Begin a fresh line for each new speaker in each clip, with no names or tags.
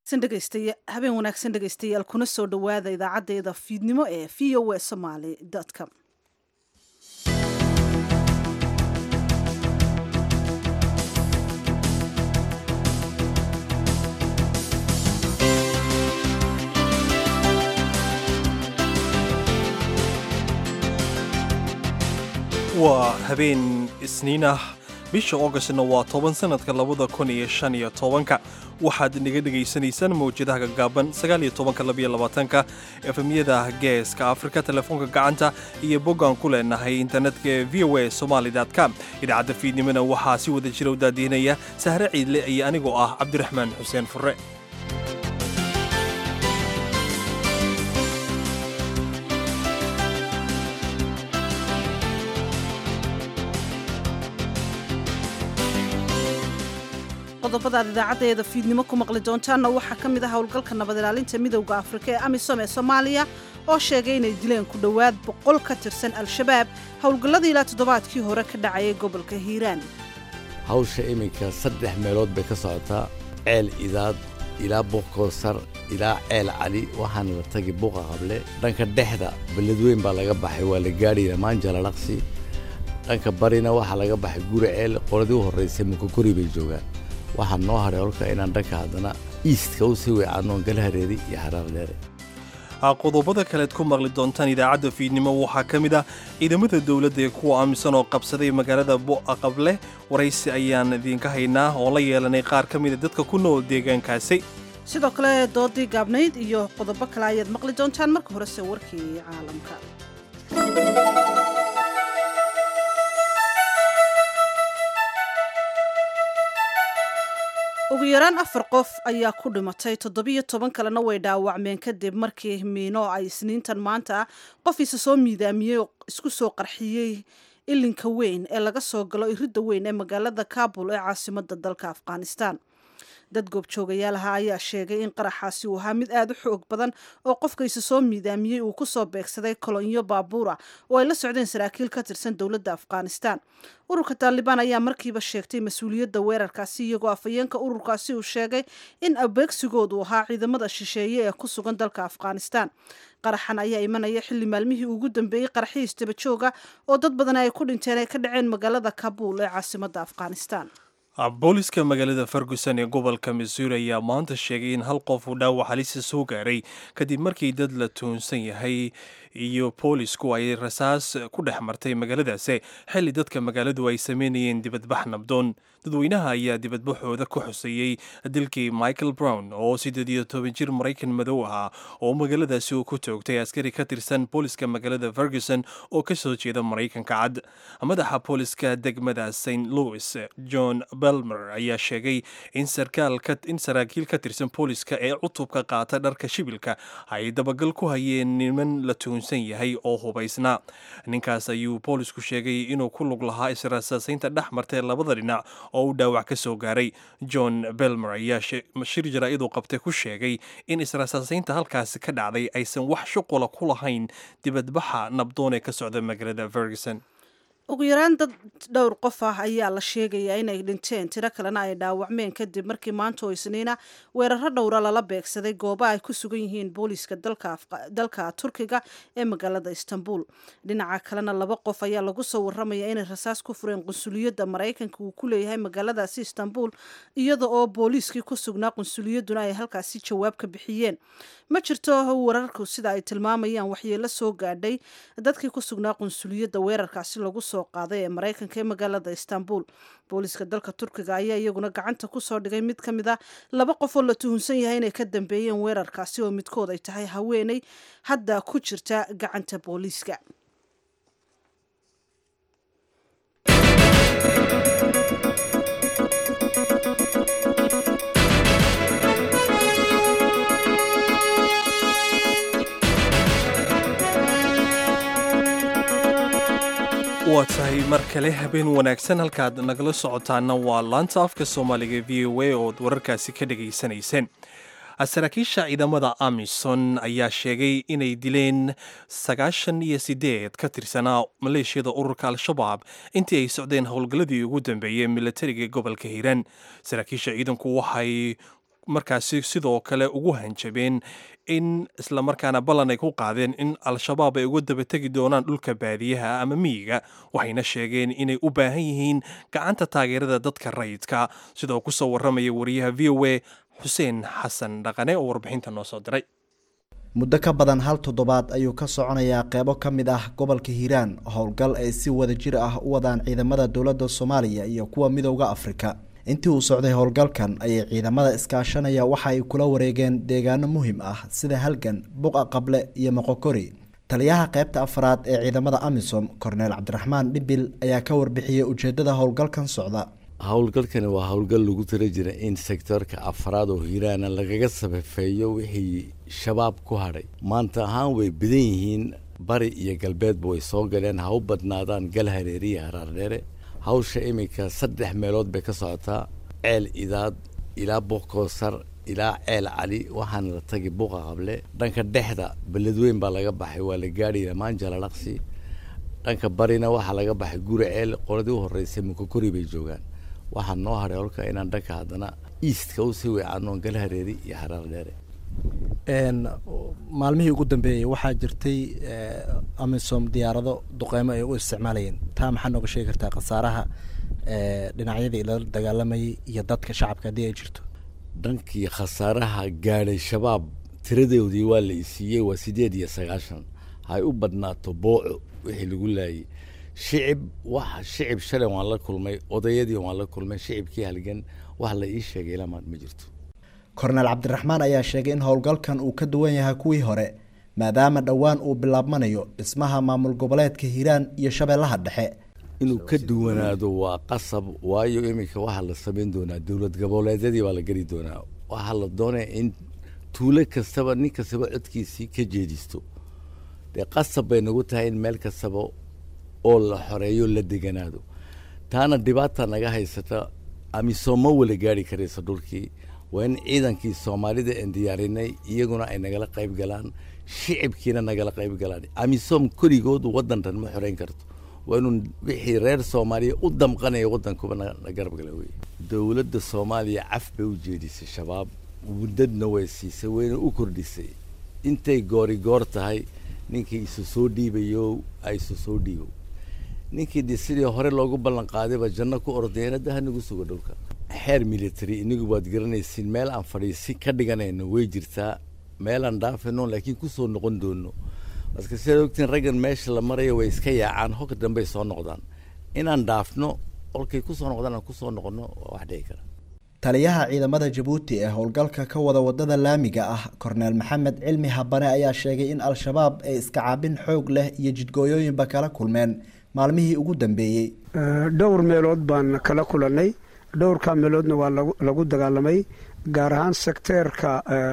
habeen wanaagsan dhegaystayaal kuna soo dhowaada idaacaddeeda fiidnimo ee v o a somaly com
waa habeen isniin ah bisha oogostna waa toban sannadka labada kun iyo shan iyo tobanka waxaad naga dhegaysanaysaan mawjadaha gaggaaban sagaaliyo tobanka labiyo labaatanka efemyada geeska afrika telefoonka gacanta iyo boggaan ku leenahay internetka ee v o a somaly com idaacadda fiidnimona waxaa si wada jira u daadiinaya sahre ciidle iyo anigoo ah cabdiraxmaan xuseen furre
qodobadaad idaacaddeeda fiidnimo ku maqli doontaanna waxaa ka mid ah howlgalka nabad ilaalinta midowda afrika ee amisom ee soomaaliya oo sheegay inay dileen ku dhowaad boqol ka tirsan al-shabaab howlgalladii ilaa toddobaadkii hore ka dhacayay gobolka hiiraan
hawsha iminka saddex meelood bay ka socotaa ceel idaad ilaa buuqkoosar ilaa ceel cali waxaana la tagi buuqa qable dhanka dhexda beledweyn baa laga baxay waa la gaadhay dhammaan jalalaqsi dhanka barina waxaa laga baxay guri ceel qoladii u horraysay mukakori bay joogaan waxaa noo hadhay holka inaan dhanka haddana iistka u sii weecannoon galahareedi iyo xaraar dheere
qodobada kaleed ku maqli doontaan idaacadda fiidnimo waxaa ka mid ah ciidamada dowladda ee kuwa aaminsan oo qabsaday magaalada bu'aqable waraysi ayaan idiinka haynaa oo la yeelanay qaar ka mida dadka ku nool deegaankaasi
sidoo kale doodii gaabnayd iyo qodobo kale ayaad maqli doontaan marka horese warkii caalamka ugu yaraan afar qof ayaa ku dhimatay toddobiyo toban kalena way dhaawacmeen kadib markii miino ay isniintan maanta qof isa soo miidaamiyey oo isku soo qarxiyey ilinka weyn ee laga soo galo iridda weyn ee magaalada kabul ee caasimada dalka afghanistan dad goobjoogayaalaha ayaa sheegay in qaraxaasi uu ahaa mid aada u xoog badan oo qofka isa soo miidaamiyey uu ku soo beegsaday kolonyo baabuura oo ay la socdeen saraakiil ka tirsan dowladda afghanistan ururka taalibaan ayaa markiiba sheegtay mas-uuliyadda weerarkaasi iyagoo afhayeenka ururkaasi uu sheegay in abeegsigoodu ahaa ciidamada shisheeye ee ku sugan dalka afghanistan qaraxan ayaa imanaya xilli maalmihii ugu dambeeyey qaraxihiis dabajooga oo dad badan ay ku dhinteen ay ka dhaceen magaalada kabuul ee caasimada afghanistan
booliska magaalada ferguson ee gobolka missouri ayaa maanta sheegay in hal qof uu dhaawac halisa soo gaaray kadib markii dad la tuunsan yahay iyo boolisku ay rasaas ku dhex martay magaaladaasi xilli dadka magaaladu ay sameynayeen dibadbax nabdoon dadweynaha ayaa dibadbaxooda ku xuseeyey dilkii michael brown oo siddeed iyo toban jir maraykan madow ahaa oo magaaladaasi uu ku toogtay askari ka tirsan booliska magaalada ferguson oo ka soo jeeda maraykanka cad madaxa booliska degmada st louis john belmer ayaa sheegay in in saraakiil ka tirsan booliska ee cutubka qaata dharka shibilka ay dabagal ku hayeen niman la tuunsan yahay oo hubaysnaa ninkaas ayuu boolisku sheegay inuu ku lug lahaa israasaasaynta dhex martay labada dhinac oo uu dhaawac ka soo gaaray john belmer ayaa shir jaraa'iduu qabtay ku sheegay in israasaasaynta halkaasi ka dhacday aysan wax shuqula ku lahayn dibadbaxa nabdoon ee ka socda magaalada ferguson
ugu yaraan dad dhowr qof ah ayaa la sheegayaa inay dhinteen tiro kalena ay dhaawacmeen kadib markii maanta oo isniina weeraro dhowra lala beegsaday gooba ay ku sugan yihiin booliiska dalka turkiga ee magaalada istanbul dhinaca kalena laba qof ayaa lagu soo waramaya inay rasaas ku fureen qunsuliyadda maraykanka uu ku leeyahay magaaladaasi istanbul iyada oo booliiskii ku sugnaa qunsuliyadduna ay halkaasi jawaab ka bixiyeen ma jirto wararku sida ay tilmaamayaan waxyeelo soo gaadhay dadkii ku sugnaa qunsuliyadda weerarkaasi lagu soo qaaday ee maraykanka ee magaalada istanbul booliiska dalka turkiga ayaa iyaguna gacanta kusoo dhigay mid ka mid a laba qof oo la tuhunsan yahay inay ka dambeeyeen weerarkaasi oo midkood ay tahay haweeney hadda ku jirta gacanta booliiska
waa tahay mar kale habeen wanaagsan halkaad nagala socotaana waa laanta afka soomaaliga v o a ood wararkaasi ka dhegaysanayseen saraakiisha ciidamada amison ayaa sheegay inay dileen sagaashan iyo sideed ka tirsanaa maleeshiyada ururka al-shabaab intii ay socdeen howlgalladii ugu dambeeyey milatariga gobolka hiiraan saraakiisha ciidanku waxay markaasi sidoo kale ugu hanjabeen in islamarkaana ballan ay ku qaadeen in al-shabaab ay uga daba tegi doonaan dhulka baadiyaha ama miyiga waxayna sheegeen inay u baahan yihiin gacanta taageerada dadka rayidka sidoo kusoo warramaya wariyaha v o a xuseen xasan dhaqane oo warbixinta noo soo diray
muddo ka badan hal toddobaad ayuu ka soconayaa qeybo ka mid ah gobolka hiiraan howlgal ay si wada jir ah u wadaan ciidamada dowladda soomaaliya iyo kuwa midowda afrika intii uu socday howlgalkan ayay ciidamada iskaashanaya waxa ay kula wareegeen deegaano muhiim ah sida halgan buqa qable iyo moqokori taliyaha qeybta afraad ee ciidamada amisom korneel cabdiraxmaan dhibil ayaa ka warbixiyey ujeedada howlgalkan socda
howlgalkani waa howlgal lagu tala jira in sektoorka afraad oo hiiraana lagaga sabafeeyo wixii shabaab ku hadhay maanta ahaan way badan yihiin bari iyo galbeedba way soo galeen ha u badnaadaan gal hareeri iyo haraardheere hawsha iminka saddex meelood bay ka socotaa ceel idaad ilaa buuqkoosar ilaa ceel cali waxaana la tagi buuqa qable dhanka dhexda beledweyn baa laga baxay waa la gaadhay lamaan jalalaqsi dhanka barina waxaa laga baxay guri ceel qoladii u horreysay mukakori bay joogaan waxaa noo hadhay holka inaan dhanka haddana eastka usii weecaanoon gal hareeri iyo haraar dheere
maalmihii ugu dambeeyey waxaa jirtay amisom diyaarado duqeymo ay u isticmaalayeen taa maxaa nooga sheegi kartaa khasaaraha dhinacyadii lala dagaalamayay iyo dadka shacabka haddii ay jirto
dhankii khasaaraha gaadhay shabaab tiradoodii waa la isiiyey waa siddeed iyo sagaashan hay u badnaato booco wixii lagu laayay shicib wax shicib shalay waan la kulmay odayadii waan la kulmay shicibkii halgan wax la ii sheegay ilamaad ma jirto
korneel cabdiraxmaan ayaa sheegay in howlgalkan uu ka duwan yahay kuwii hore maadaama dhowaan uu bilaabmanayo dhismaha maamul goboleedka hiiraan iyo shabeellaha dhexe
inuu ka duwanaado waa qasab waayo iminka waxaa la samayn doonaa dowlad goboleedyadii baa la geli doonaa waxaa la doonaya in tuulo kastaba nin kastaba codkiisii ka jeedisto dee qasab bay nagu tahay in meel kastaba oo la xoreeyo la deganaado taana dhibaata naga haysata amisom ma wala gaari karaysa dhulkii waa in ciidankii soomaalida aan diyaarinay iyaguna ay nagala qayb galaan shicibkiina nagala qayb galaan amisom keligood waddan dhan ma xoreyn karto waa inuu wixii reer soomaaliya u damqanaya waddankuba na garab gala wey dowladda soomaaliya caf bay u jeedisay shabaab muddadna way siisay wayna u kordhisay intay goori goor tahay ninkii isu soo dhiibayo ay isu soo dhiibo ninkii de sidii hore loogu ballan qaadayba janno ku ordayana daha nagu sugo dhulka xeer military inigu waad garanaysiin meel aan fadhiisi ka dhiganayno way jirtaa meel aan dhaafayno laakiin kusoo noqon doono marka sidaad ogtiin raggan meesha la marayo way iska yaacaan hogka dambey soo noqdaan inaan dhaafno olkay kusoo noqdaan aan kusoo noqono waa wax dhici kara
taliyaha ciidamada jabuuti ee howlgalka ka wada wadada laamiga ah korneel maxamed cilmi habane ayaa sheegay in al-shabaab ay iska caabin xoog leh iyo jidgooyooyinba kala kulmeen maalmihii ugu dambeeyey
dhowr meelood baan kala kulannay dhowrkaa meeloodna waa lagu dagaalamay gaar ahaan sekteerka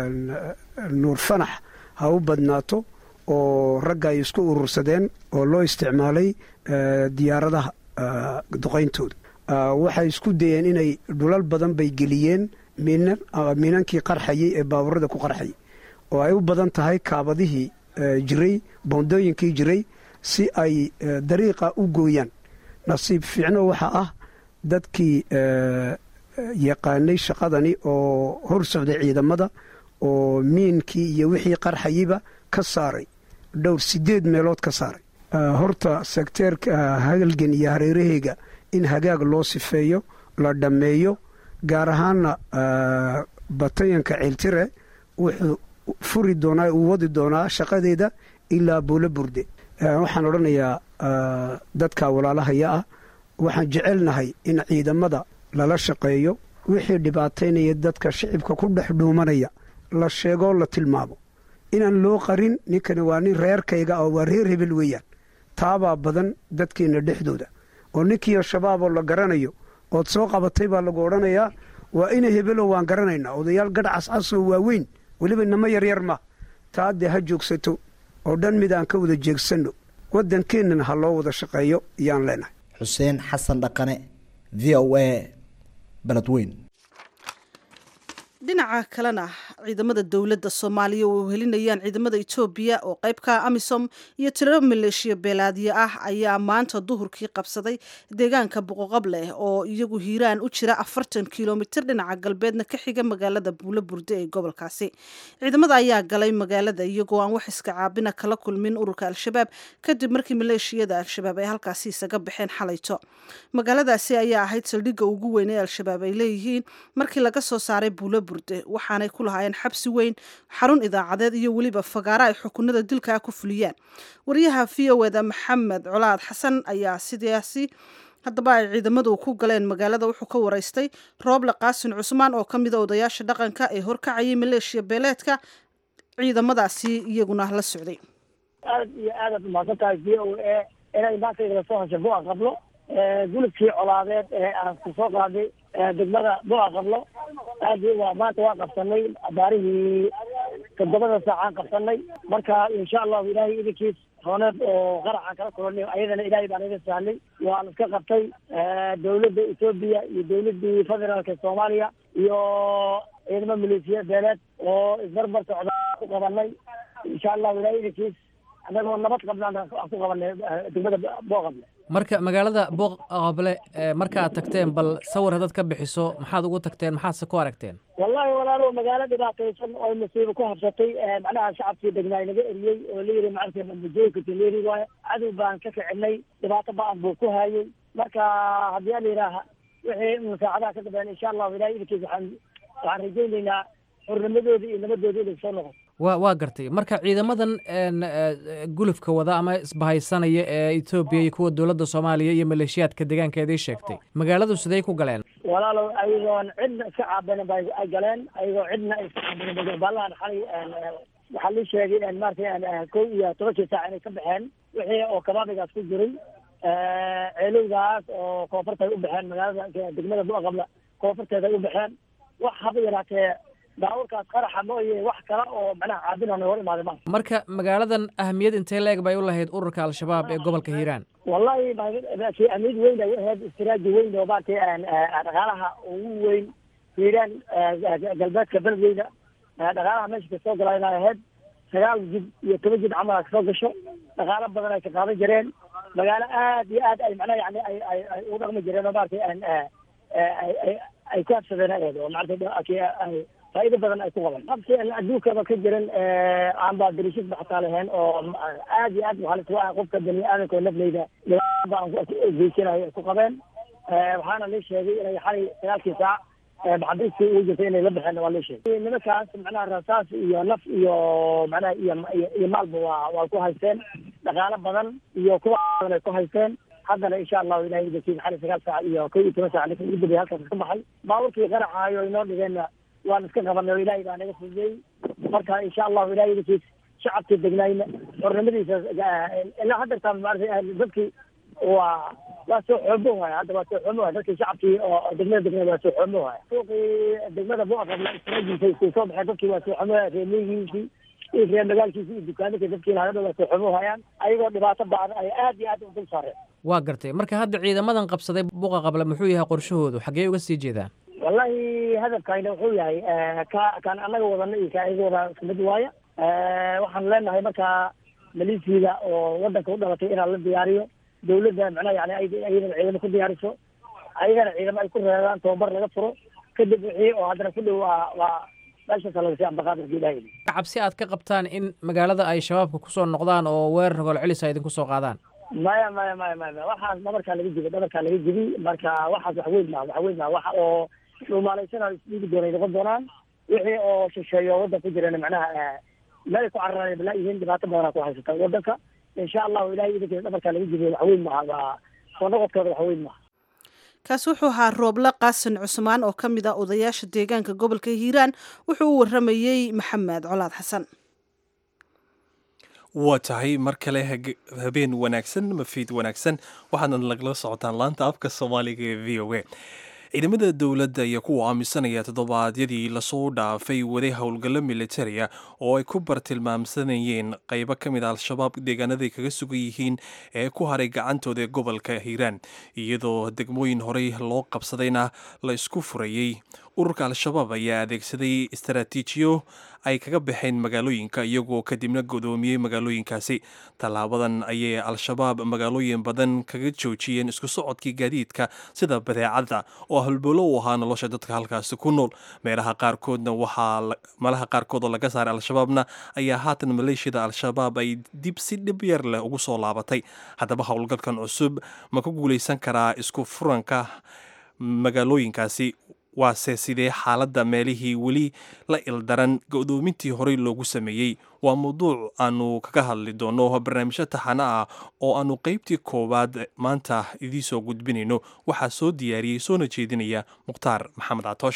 nuur fanax ha u badnaato oo ragga ay isku urursadeen oo loo isticmaalay diyaaradaha duqayntooda waxay isku dayeen inay dhulal badan bay geliyeen miinankii qarxayay ee baaburada ku qarxayay oo ay u badan tahay kaabadihii jiray boondooyinkii jiray si ay dariiqa u gooyaan nasiib fiicno waxaa ah dadkii yaqaanay shaqadani oo hor socday ciidamada oo miinkii iyo wixii qarxayeyba ka saaray dhowr sideed meelood ka saaray horta sekteerka halgan iyo hareeraheyga in hagaag loo sifeeyo la dhammeeyo gaar ahaanna batayanka ceeltire wuxuu furi doonaa uu wadi doonaa shaqadeeda ilaa buulo burde waxaan odhanayaa dadka walaalahaya ah waxaan jecelnahay in ciidamada lala shaqeeyo wixii dhibaataynaya dadka shicibka ku dhex dhuumanaya la sheegoo la tilmaamo inaan loo qarin ninkani waa nin reerkayga oo waa reer hebel weeyaan taabaa badan dadkeenna dhexdooda oo ninkii al-shabaaboo la garanayo ood soo qabatay baa lagu odhanayaa waa ina hebelo waan garanaynaa odayaal gadh cascasoo waaweyn weliba inamo yaryar ma taa dee ha joogsato oo dhan mid aan ka wada jeegsanno waddankeennana ha loo wada shaqeeyo iyaan leenahay
xuseen xasan dhaqane v o a beledweyn
dhinaca kalena ciidamada dowladda soomaaliya oo helinayaan ciidamada etoobiya oo qaybka amisom iyo tiro maleeshiya beelaadyo ah ayaa maanta duhurkii qabsaday deegaanka boqoqableh oo iyagu hiiraan u jira afartan kilomitir dhinaca galbeedna ka xiga magaalada buulo burde ee gobolkaasi ciidamada ayaa galay magaalada iyagoo aan wax iska caabina kala kulmin ururka al-shabaab kadib markii maleeshiyada al-shabaab ay halkaasi isaga baxeen xalayto magaaladaasi ayaa ahayd saldhigga ugu weyn ee al-shabaab ay leeyihiin markii laga soo saaray buulo burde waxaanay ku lahaayeen xabsi weyn xarun idaacadeed iyo weliba fagaaro ay xukunada dilkaa ku fuliyaan wariyaha v o eda maxamed colaad xasan ayaa sidaasi haddaba ay ciidamadu ku galeen magaalada wuxuu ka waraystay rooble qaasin cusmaan oo ka mida odayaasha dhaqanka ee horkacayay maleeshiya beeleedka ciidamadaasi iyaguna la socday
aad iyo aadaad umahadsan tahay v o a inay maanta igala soo heshay bua qablo gulubkii colaadeed ee aan ku soo qaaday degmada bua qablo aad waa maanta waa qabsanay abaarihii toddobada saacaan qabsanay marka insha allahu ilaahay idinkiis rooneed oo qaraxaan kala kulanay ayadana ilaahay baan iga sahlay waan iska qabtay dawladda etoobiya iyo dawladdii federaalka soomaaliya iyo ciidamo maleesiya beeleed oo isbarbar socda ku qabanay insha allahu ilaahay idinkiis annagoo nabad qabnaan aan ku qabanay degmada booqable
marka magaalada booqable markaad tagteen bal sawir haddaad ka bixiso maxaad ugu tagteen maxaadse ku aragteen
wallahi walaalo magaalo dhibaataysan oo masiibo ku habsatay macnaha shacabkii degnaa inaga eriyey oo la yiri maaragtay mujooyinka tileri waayo cadow baan ka kicinay dhibaato ba-an buu ku hayay marka haddii ala yidhaaha wixii musaacadaha ka dambeyn insha allahu ilahay idinkiis waxaan waxaan rajaynaynaa xurnimadoodii iyo nabadoodii inay soo noqoto
wa waa gartay marka ciidamadan gulufka wada ama isbahaysanaya ee etoobiya iyo kuwa dowladda soomaaliya iyo maleeshiyaadka deegaankeedii sheegtay magaaladu sidey ku galeen
walaalow ayagoon cidna iska caabinin ba ay galeen ayagoo cidna ay iska caabinin baalahan xalay waxaa lii sheegay maratay kow iyo tobankii saac inay ka baxeen wixii oo kabaabigaas ku jiray ceelowgaas oo koonfurta ay u baxeen magaalada degmada buaqabla koonfurteeda ay u baxeen wax haba yaraatee baabuurkaas qaraxa mooye wax kale oo macnaha caabinana hor imaaday ma
marka magaaladan ahamiyad intee la-eg bay u lahayd ururka al-shabaab ee gobolka hiiraan
wallahi ahmiyad weyn ay ahayd istiraaji weyn oo maaragtay dhaqaalaha ugu weyn hiiraan galbeedka beledweyna dhaqaalaha meesha kasoo gala inay ahayd sagaal jid iyo toban jid camal a kasoo gasho dhaqaalo badan ay ka qaadan jireen magaalo aad iyo aad ay macnaha yani ay ay ay u dhaqmi jireen oo maaragtay ay ay ku habsadeen ahayd oo maaragtay faa'iido badan ay ku qaban qabsi adduunkaba ka jiran aan baa darishidba xataa lahayn oo aad iyo aad halis u ah qofka bani aadamka oo nafleyda dhibaaba aan geysanayo ay ku qabeen waxaana lii sheegay inay xalay sagaalkii saac maxabiistii ugu jirtay inay la baxeen waa lii sheegay nimankaas macnaha rasaas iyo naf iyo macnaha iyo iyo maalba waa waa ku haysteen dhaqaalo badan iyo kuwa badan ay ku haysteen haddana insha allahu ilahay idinkiisa xalay sagaal saac iyo kow iyo toban saac ninka ugu dambeeyay halkaas ka baxay baaburkii qaraxaayo inoo dhigeenna waan iska qabanay oo ilaahay baa naga fududeeyey marka insha allahu ilahay idinkiis shacabkii degnayna xornimadiisa ilaa haddeertaan maarata dadkii waa waa soo xoomo waaya hadda waa soo xoomo waaya dadkii shacabkii oo degmada degnay waa soo xoomo waaya suuqii degmada buaqabla istarajiisa isku soo baxeen dadkii waa soo xoomo waaya reemiyihiisii iyo reer magaalkiisii iyo dukaaminka dadkii lahadaba waa soo xoomo waayaan ayagoo dhibaato baadan ay aad iyo aad u dul saareen
waa gartay marka hadda ciidamadan qabsaday buqa qabla muxuu yahay qorshahoodu xaggee uga sii jeedaan
wallahi hadafkayna wuxuu yahay ka kaan anaga wadana iyo ka ayaga wada isku mid waaya waxaan leenahay markaa maleesiyada oo wadanka u dhalatay inaan la diyaariyo dawladda macnaha yani ayadana ciidamo ku diyaariso ayagana ciidamo ay ku reebaan tababar laga furo kadib wixii oo haddana ku dhow waa waa meeshaasa lagasii ambaqaadarka ilahay
cabsi aad ka qabtaan in magaalada ay shabaabka kusoo noqdaan oo weerar rogol celis ay idinku soo qaadaan
maya maya maya maya waxaas dhabarkaa laga jibi dhabarkaa laga jibi marka waxaas wax weyn maha wax weyn maha waxa oo dhuumaalaysanaa isdhiigi doonay noqon doonaan wixii oo shisheeyo waddan ku jirana macnaha meel ay ku cararaan balaa yihiin dhibaato badanaa ku haysata waddanka insha allahu ilahay idinkeeda dhabarkaa laga jibiyo wax weyn maha waa soo noqodkooda wax weyn maha
kaasi wuxuu ahaa rooble qaasin cusmaan oo ka mid ah odayaasha deegaanka gobolka hiiraan wuxuu u waramayey maxamed colaad xasan
waa tahay mar kale habeen wanaagsan mafiid wanaagsan waxaadna lagala socotaan laanta afka soomaaliga ee v o a ciidamada dowladda iyo kuwa aaminsanaya toddobaadyadii lasoo dhaafay waday howlgallo militariya oo ay ku bartilmaamsanayeen qaybo ka mid a al-shabaab deegaanaday kaga sugan yihiin ee ku haray gacantooda ee gobolka hiiraan iyadoo degmooyin horey loo qabsadayna la isku furayey ururka al-shabaab ayaa adeegsaday istaraatiijiyo ay kaga baxeen magaalooyinka iyagoo kadibna godoomiyey magaalooyinkaasi tallaabadan ayay al-shabaab magaalooyin badan kaga joojiyeen isku socodkii gaadiidka sida badeecada oo halbolo u ahaa nolosha dadka halkaasi ku nool meelaha qaarkoodna waxaa malaha qaarkood oo laga saaray al-shabaabna ayaa haatan maleeshiyada al-shabaab ay dib si dhib yar leh ugu soo laabatay haddaba howlgalkan cusub ma ku guulaysan karaa isku furanka magaalooyinkaasi waase sidee xaaladda meelihii weli la ildaran go-doomintii horey loogu sameeyey waa mawduuc aanu kaga hadli doono barnaamijyo taxano ah oo aanu qeybtii koowaad maanta idiin soo gudbinayno waxaa soo diyaariyey soona jeedinaya mukhtaar maxamed catoosh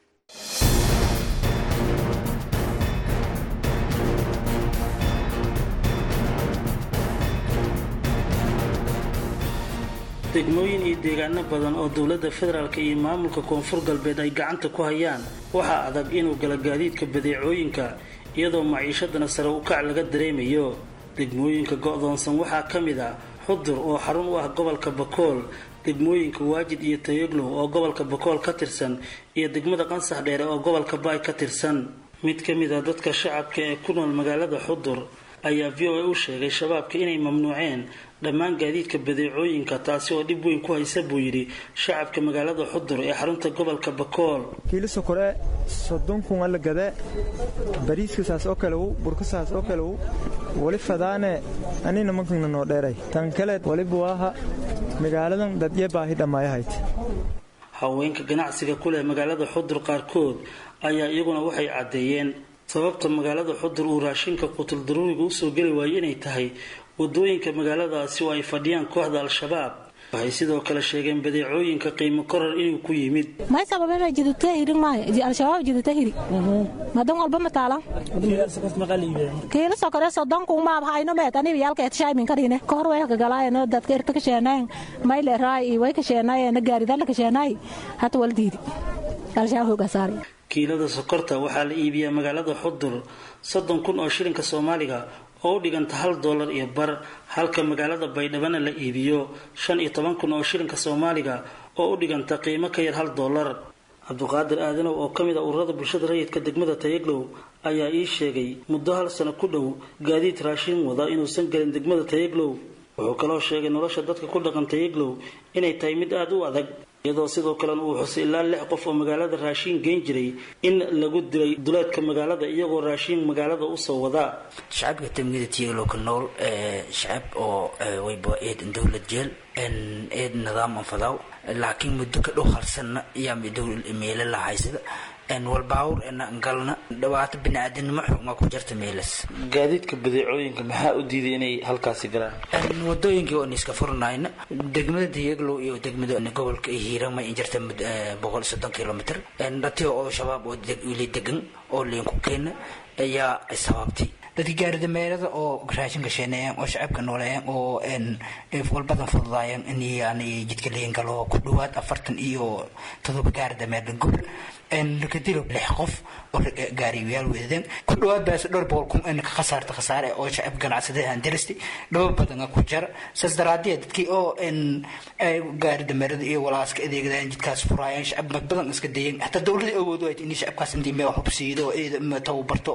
degmooyin iyo deegaano badan oo dowladda federaalk iyo maamulka koonfur galbeed ay gacanta ku hayaan waxaa adag inuu gala gaadiidka badeecooyinka iyadoo maciishadana sare u kac laga dareemayo degmooyinka go'doonsan waxaa ka mid ah xudur oo xarun u ah gobolka bakool degmooyinka waajid iyo tayoglow oo gobolka bakool ka tirsan iyo degmada qansax dheere oo gobolka baay ka tirsan mid ka mid a dadka shacabka ee ku nool magaalada xudur ayaa v o a u sheegay shabaabka inay mamnuuceen dhammaan gaadiidka badeecooyinka taasi oo dhib weyn ku haysa buu yidhi shacabka magaalada xudur ee xarunta gobolka bakool
kiiliso kore soddon kun alla gade bariiskasaas oo kalew burkasaas oo kalew wali fadaane anina mankana noo dheeray tan kale waliba waaha magaaladan dadye baahi dhammaayahayt
haweenka ganacsiga ku leh magaalada xudur qaarkood ayaa iyaguna waxay caddeeyeen sababta magaalada xudur uu raashinka qutul daruuriga usoo geli waayo inay tahay wadooyinka magaaladaasi oo ay fadhiyaan kooxda al-shabaab waxay sidoo kale sheegeen badeecooyinka qiimo korar inuu ku yimid
may sababena jidutahiri maayo al-shabaab jidutahiri madan walba mataala kiila sokore sodonku maab hayno meet aniba yaalkeet shaymin karine kahor way kagalaayano dadka irta kasheenayn mayle raay way kasheenaayena gaaridala kasheenaay hata wal diidi al-shabaab hoogasaari
kiilada sokorta waxaa la iibiyaa magaalada xudur soddon kun oo shilinka soomaaliga oo u dhiganta hal doolar iyo bar halka magaalada baydhabana la iibiyo shan iyo toban kun oo shilinka soomaaliga oo u dhiganta qiimo ka yar hal doolar cabduqaadir aadanow oo ka mid a ururada bulshada rayidka degmada tayaglow ayaa ii sheegay muddo hal sano ku dhow gaadiid raashin wada inuusan gelin degmada tayaglow wuxuu kaloo sheegay nolosha dadka ku dhaqan tayaglow inay tahay mid aada u adag iyadoo sidoo kalena uu xusay ilaa lix qof oo magaalada raashiin geyn jiray in lagu dilay duleedka magaalada iyagoo raashiin magaalada usoo wadaa
shacabka tamnida tiyaglow ka nool shacab oo wayba eed dowlad jeel eed nidaam anfadaaw laakiin muddo ka dhow halsanna ayaa meelo la haysada walbaawur galna dhawaato biniaadanimo xuma ku jirta meelas
gaadiidka badeecooyinka maxaa u diiday inay halkaasi galaan
wadooyinkii oon iska furnayna degmada diyaglow iyo degmada gobolka hiirama in jirta boqol soddon kilomitr dhati oo shabaab oo wili degan oo liinku keena ayaa sababtay dadka gaaridameerada oo raashinka sheeneeyaan oo shacabka nooleeyaan oo walbadan fududaayaan in jidka liin galo ku dhawaad afartan iyo todoba gaaridameerda gobol lakadilo lix qof oo gaariyayaal weedeen ku dhawaad baas dhowr boqol kun in ka khasaarta khasaare oo shacab ganacsada aan dirasti dhaba badan ku jara saas daraadee dadkii oo gaari dameerada iyo walaaska adeegdaan jidkaas furaayaan shacab mag badan iska dayeen hataa dowladda awood waayt in shacabkaas intii meel hubsiido oo tababarto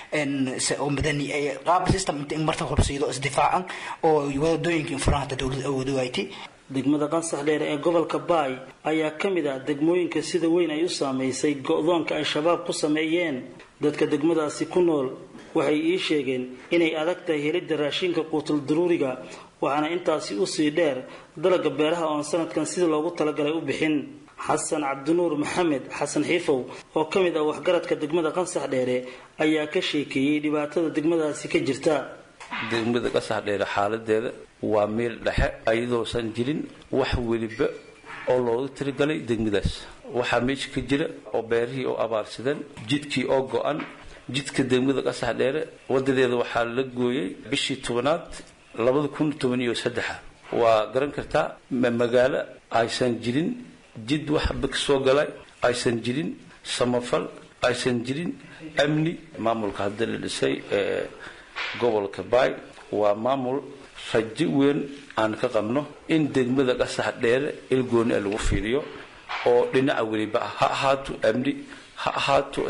oo madani qaab system inta marta hubsiido isdifaacan oo wadooyinka infuraan hataa dowladda awood waaytay
degmada qansax dheere ee gobolka baay ayaa ka mid ah degmooyinka sida weyn ay u saameysay go-doonka ay shabaab ku sameeyeen dadka degmadaasi ku nool waxay ii sheegeen inay adag tahay helidda raashinka quutul daruuriga waxaana intaasi usii dheer dalaga beeraha oon sanadkan sida loogu talagalay u bixin xasan cabdinuur maxamed xasan xiifow oo ka mid ah waxgaradka degmada qansax dheere ayaa ka sheekeeyey dhibaatada degmadaasi ka jirta
degmada qasax dheere xaaladeeda waa meel dhexe ayadoosan jirin wax weliba oo loogu tirigalay degmadaas waxaa meesha ka jira oo beerihii oo abaarsadeen jidkii oo go-an jidka degmada qasax dheere wadadeeda waxaa la gooyey bishii tobanaad labada kun toban iyo saddexa waa garan kartaa magaalo aysan jirin jid waxba kasoo galay aysan jirin samafal aysan jirin amni maamulka hadda la dhisay ee gobolka baay waa maamul rajo weyn aan ka qabno in degmada qasax dheere ilgooni a lagu fiiriyo oo dhinaca weliba ah ha ahaato amni ha ahaato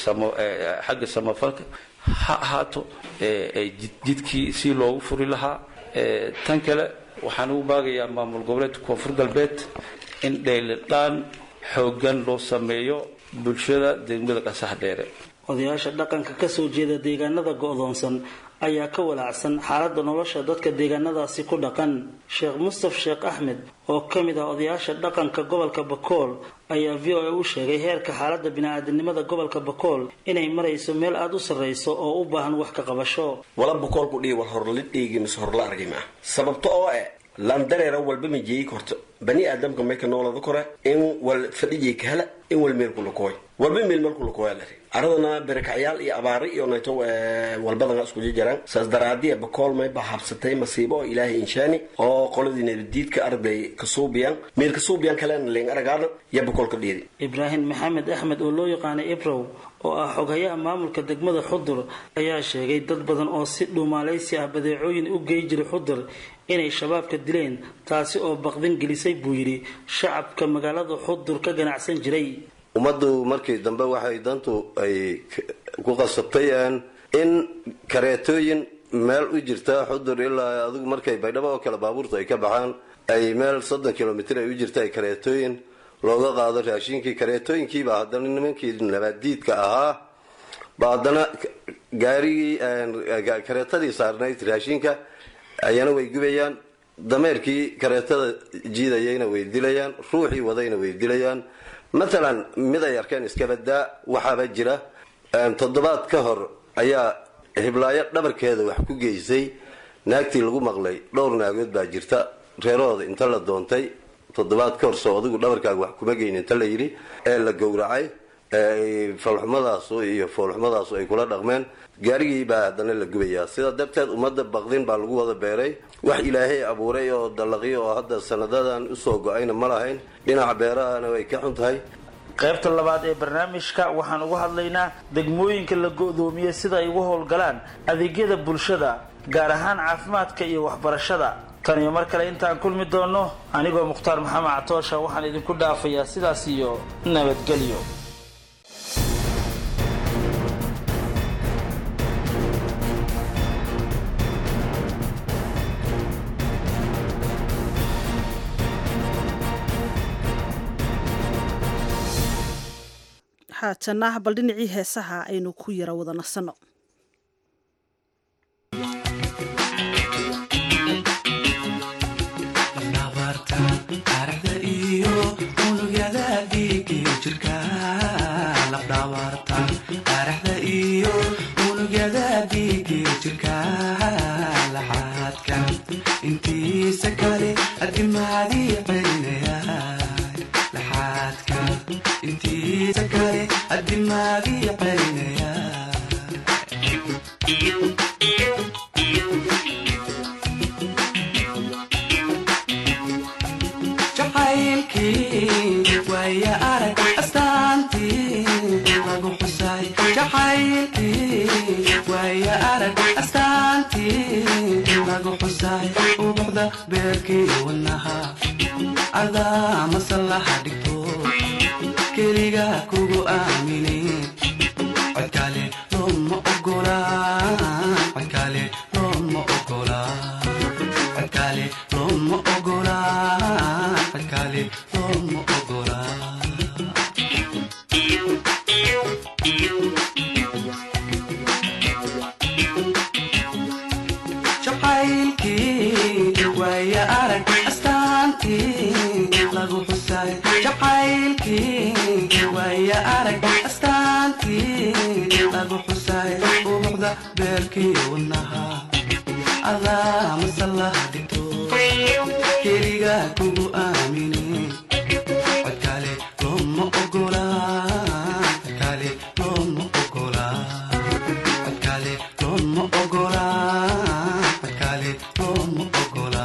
xagga samafalka ha ahaato jidkii si loogu furi lahaa tan kale waxaan ugu baagayaa maamul goboleedka koonfur galbeed in dheylidhaan xooggan loo sameeyo bulshada degmada qasax dheere
odayaasha dhaqanka kasoo jeeda deegaanada go'doonsan ayaa ka walaacsan xaaladda nolosha dadka deegaanadaasi ku dhaqan sheekh mustaf sheekh axmed oo ka mid ah odayaasha dhaqanka gobolka bakool ayaa v o a u sheegay heerka xaaladda bini-aadamnimada gobolka bakool inay marayso meel aada u sarrayso oo u baahan wax ka qabasho
wala bakool ku dhihi war horla dhiigi mise horla argi maa sababto oo eh landareera walba ma jeeyi korto bani aadamka mayka noolada kore in wal fadhijay ka hela in wal meel kulakooy walba meel meel kulakooya lari aradana berekacyaal iyo abaari iyo nayto walbadana iskuji jiraan saas daraadiya bakool mayba habsatay masiibo oo ilaahay inshaani oo qoladii nabadiidka arday kasuubiyaan meel kasuubiyaan kalena leen aragaada iyo bakool ka dhiidi
ibraahim maxamed axmed oo loo yaqaanay ibrow oo ah xoghayaha maamulka degmada xudur ayaa sheegay dad badan oo si dhuumaalaysi ah badeecooyin u gey jiray xudur inay shabaabka dileen taasi oo baqdin gelisay buu yidhi shacabka magaalada xudur ka ganacsan jiray
ummaddu markii dambe waxay dantu ay ku qasabtay in kareetooyin meel u jirta xudur ilaa adigu markay baydhabo oo kale baabuurtu ay ka baxaan ay meel soddon kilomitr ay u jirta ay kareetooyin looga qaado raashinkii kareetooyinkiiba haddana nimankii nabaadiidka ahaa ba haddana gaarigii kareetadii saarnayd raashinka ayana way gubayaan dameerkii kareetada jiidayayna way dilayaan ruuxii wadayna way dilayaan matalan mid ay arkeen iskabadaa waxaaba jira toddobaad ka hor ayaa hiblaayo dhabarkeeda wax ku geysay naagtii lagu maqlay dhowr naagood baa jirta reerahooda inta la doontay toddobaad ka hor soo adigu dhabarkaaga wax kuma geyn inta la yidhi ee la gowracay falxumadaasu iyo foolxumadaasu ay kula dhaqmeen gaarigii baa haddana la gubayaa sidaa darteed ummadda baqdin baa lagu wada beeray wax ilaahay abuuray oo dallaqyo oo hadda sanadadan usoo go-ayna ma lahayn dhinaca beerahana way ka xun tahay
qaybta labaad ee barnaamijka waxaan uga hadlaynaa degmooyinka la go-doomiyey sida ay uga howlgalaan adeegyada bulshada gaar ahaan caafimaadka iyo waxbarashada tan iyo mar kale intaan kulmi doono anigoo mukhtaar maxamed catoosha waxaan idinku dhaafayaa sidaas iyo nabadgelyo
haatana bal dhinacii heesaha aynu ku yara wada nasanno
intiisa kale adimaadii celinaya intiisa kale adimaadii celinaya jacaylkii waaya arag astaantii lagu xusay jacaylkii waaya arag astaantii lagu xusay ubuxda beerkii wanaha adaa masallaha dhigto keliga kugu aaminin codkale looma ogola codkale looma ogola codkale looma ogola codkale looma ogola jacaylkii waaya arag astaantii lagu xusay jacaylkii waaya arag astaantii lagu xusay ubuxda beerkii wanaha adaa masallaha dhigto keliga kugu aaminin codkale looma ogola codkale looma ogola codkale looma ogola codkale looma ogola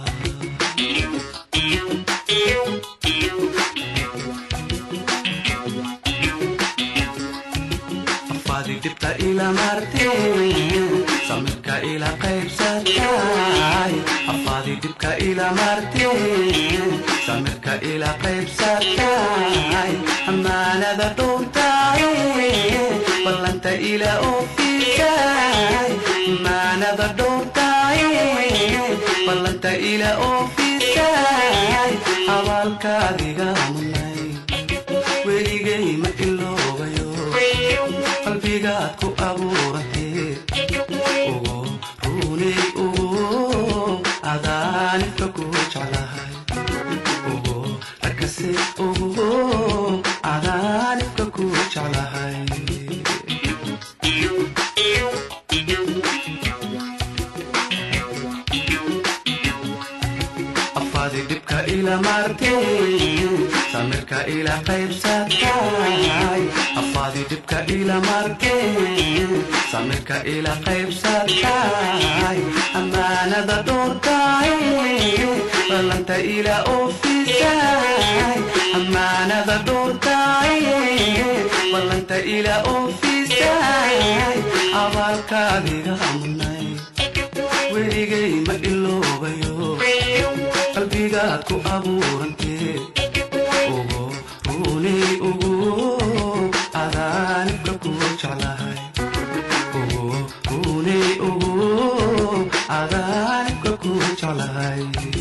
afaadi dhibta ila marteen samirka ila qaybsatay afaadi dhibka ila marteen samirka ila qaybsatay ammaanada dhowrtay ballanta ila oofisay ammaanada dhowrtay ballanta ila oofisay abaalkaadiga munay weligay ma iloobayo qalbigaad ku abuurantee ugu runay ugu adaanibka ku jeclahay ugu rakase ugu adaanibka ku jeclahay afaadi dhibka ila martay samirka ila qaybsatay afaadi dhibka ila martay samirka ila qaybsatay ammaanada dhowrtay ballanta ila oofisay ammaanada dhowrtay ballanta ila oofisay abaalkaadiga munay weligay ma iloobayo qalbigaad ku abuurantee ugu runay ugu adaanibka ku jeclahay ugu runay ugu adaanibka ku jeclahay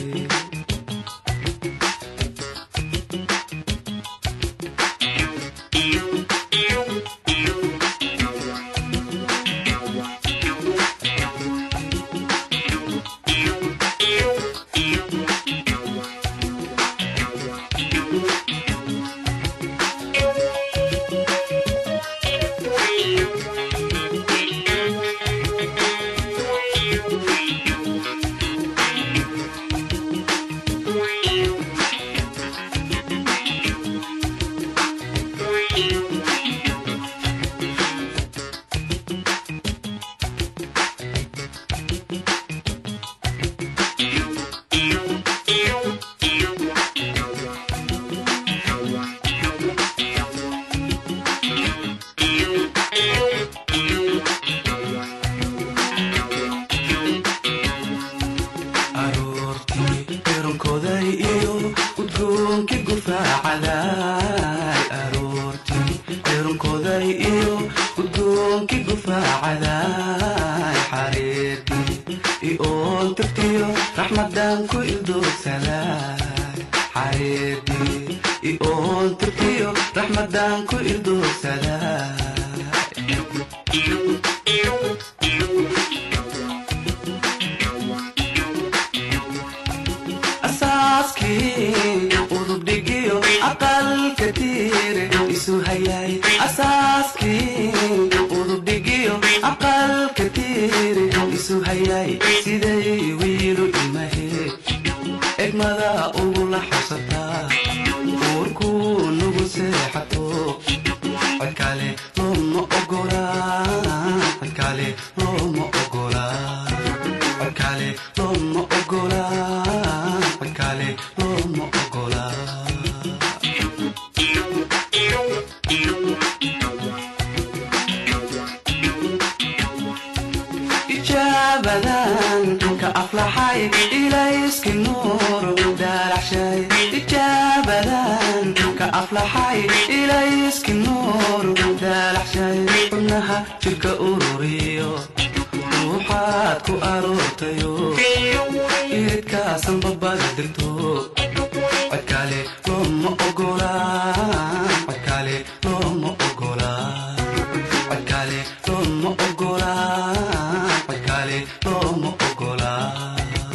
aroortii eronkoday iyo udgoonki gufaacaday aroortii eronkoday iyo udgoonki gufaacaday xareertii ioon tirtiyo raxmadan ku ildoogsaday xareertii ioon tirtiyo raxmadan ku ildoogsaday asaaskii udubdhigiyo aqalka tiire isu hayay asaaskii udubdhigiyo aqalka tiire isu hayay siday wiilu imahe egmada ugula xabsataa uurkuu nugu seexato codkale looma ogolaa codkale looma ogolaa codkale looma ogolaa codkale looma ogolaa ijaabadan ka aflaxay ilayski nuur daalaxshay ijaabadan ka aflaxay ilayski nuur daalaxshay xubnaha jirka ururiyo ruuxaad ku aroortayo iridkaasan babada degto codkale looma ogolaa codkale looma ogolaa codkale looma ogolaa codkale looma ogolaa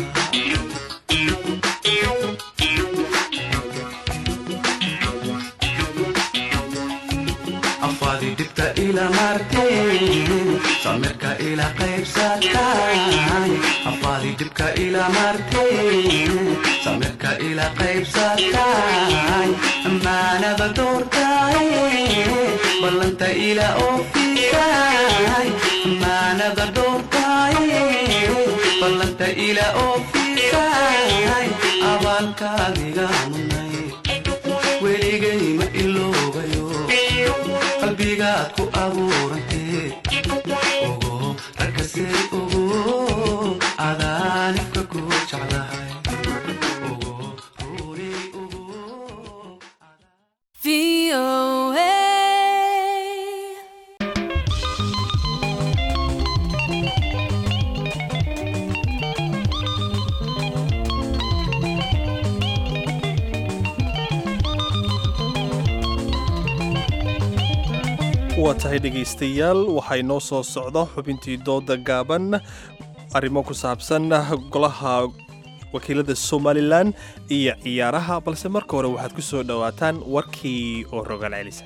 afaadi dhibta ila martay samirka ila qaybsatay afaadi dhibka ila martay samirka ila qaybsatay ammaanada doortay ballanta ila oofisay ammaanada doortay ballanta ila oofisay abaalkaadiga munay weligay ma iloobayo qalbigaad ku abuurantee ugu rakasay ugu adaanibka ku jeclahay ugu ruuri
waa tahay dhegaystayaal waxaa inoo soo socda xubintii dooda gaaban arrimo ku saabsan golaha wakiilada somalilan iyo ciyaaraha balse marka hore waxaad ku soo dhowaataan warkii oo rogaal celisa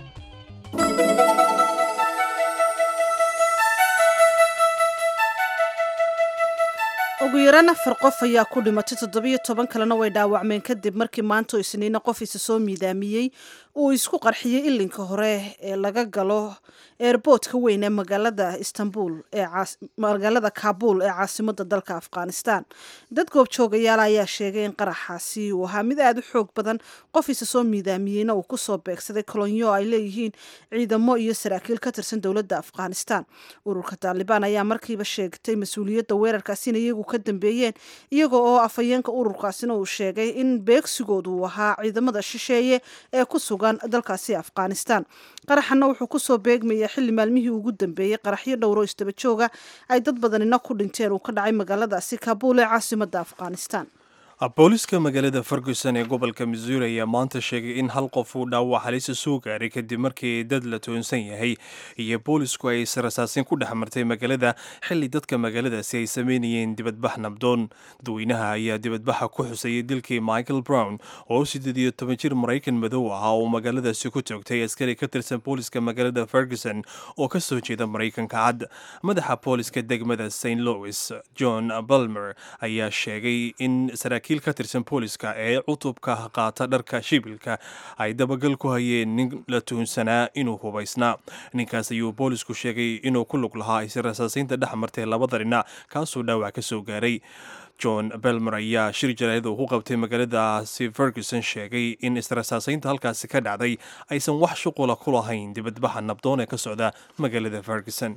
ugu yaraan afar qof ayaa ku dhimatay toddobiyo toban kalena way dhaawacmeen kadib markii maanta oo isniina qof isa soo miidaamiyey uu isku qarxiyey ilinka hore ee laga galo eerboodka weyn ee magaalada istanbul ee magaalada kaabul ee caasimada dalka afghanistan dad goobjoogayaala ayaa sheegay in qaraxaasi uu ahaa mid aada u xoog badan qof isa soo miidaamiyeyna uu kusoo beegsaday kolonyo ay leeyihiin ciidamo iyo saraakiil ka tirsan dowladda afghanistan ururka taalibaan ayaa markiiba sheegtay mas-uuliyadda weerarkaasi in iyagu ka dambeeyeen iyaga oo afhayeenka ururkaasina uu sheegay in beegsigoodu uu ahaa ciidamada shisheeye ee ku sugan dalkaasi afghanistan qaraxana wuxuu kusoo beegmaya xilli maalmihii ugu dambeeyey qaraxyo dhowro isdaba jooga ay dad badanina ku dhinteen uu ka dhacay magaaladaasi kaabul ee caasimada afghanistan
booliska magaalada ferguson ee gobolka missouri ayaa maanta sheegay in hal qof uu dhaawac halisa soo gaaray kadib markii dad la toonsan yahay iyo boolisku ay israsaasin ku dhex martay magaalada xilli dadka magaaladaasi ay sameynayeen dibadbax nabdoon dadweynaha ayaa dibadbaxa ku xusayay dilkii michael brown oo siddeed iyo toban jir maraykan madow ahaa oo magaaladaasi ku toogtay askari ka tirsan booliska magaalada ferguson oo ka soo jeeda maraykanka cad madaxa booliska degmada st louis john balmer ayaa sheegay in saraakiil ka tirsan booliska ee cutubka qaata dharka shibilka ay dabagal ku hayeen nin la tuhunsanaa inuu hubaysnaa ninkaas ayuu boolisku sheegay inuu ku lug lahaa israsaasaynta dhex martay labada dhinac kaasoo dhaawac ka soo gaaray john belmer ayaa shir jaraayad uu ku qabtay magaaladaasi ferguson sheegay in israsaasaynta halkaasi ka dhacday aysan wax shuqula ku lahayn dibadbaxa nabdoon ee ka socda magaalada ferguson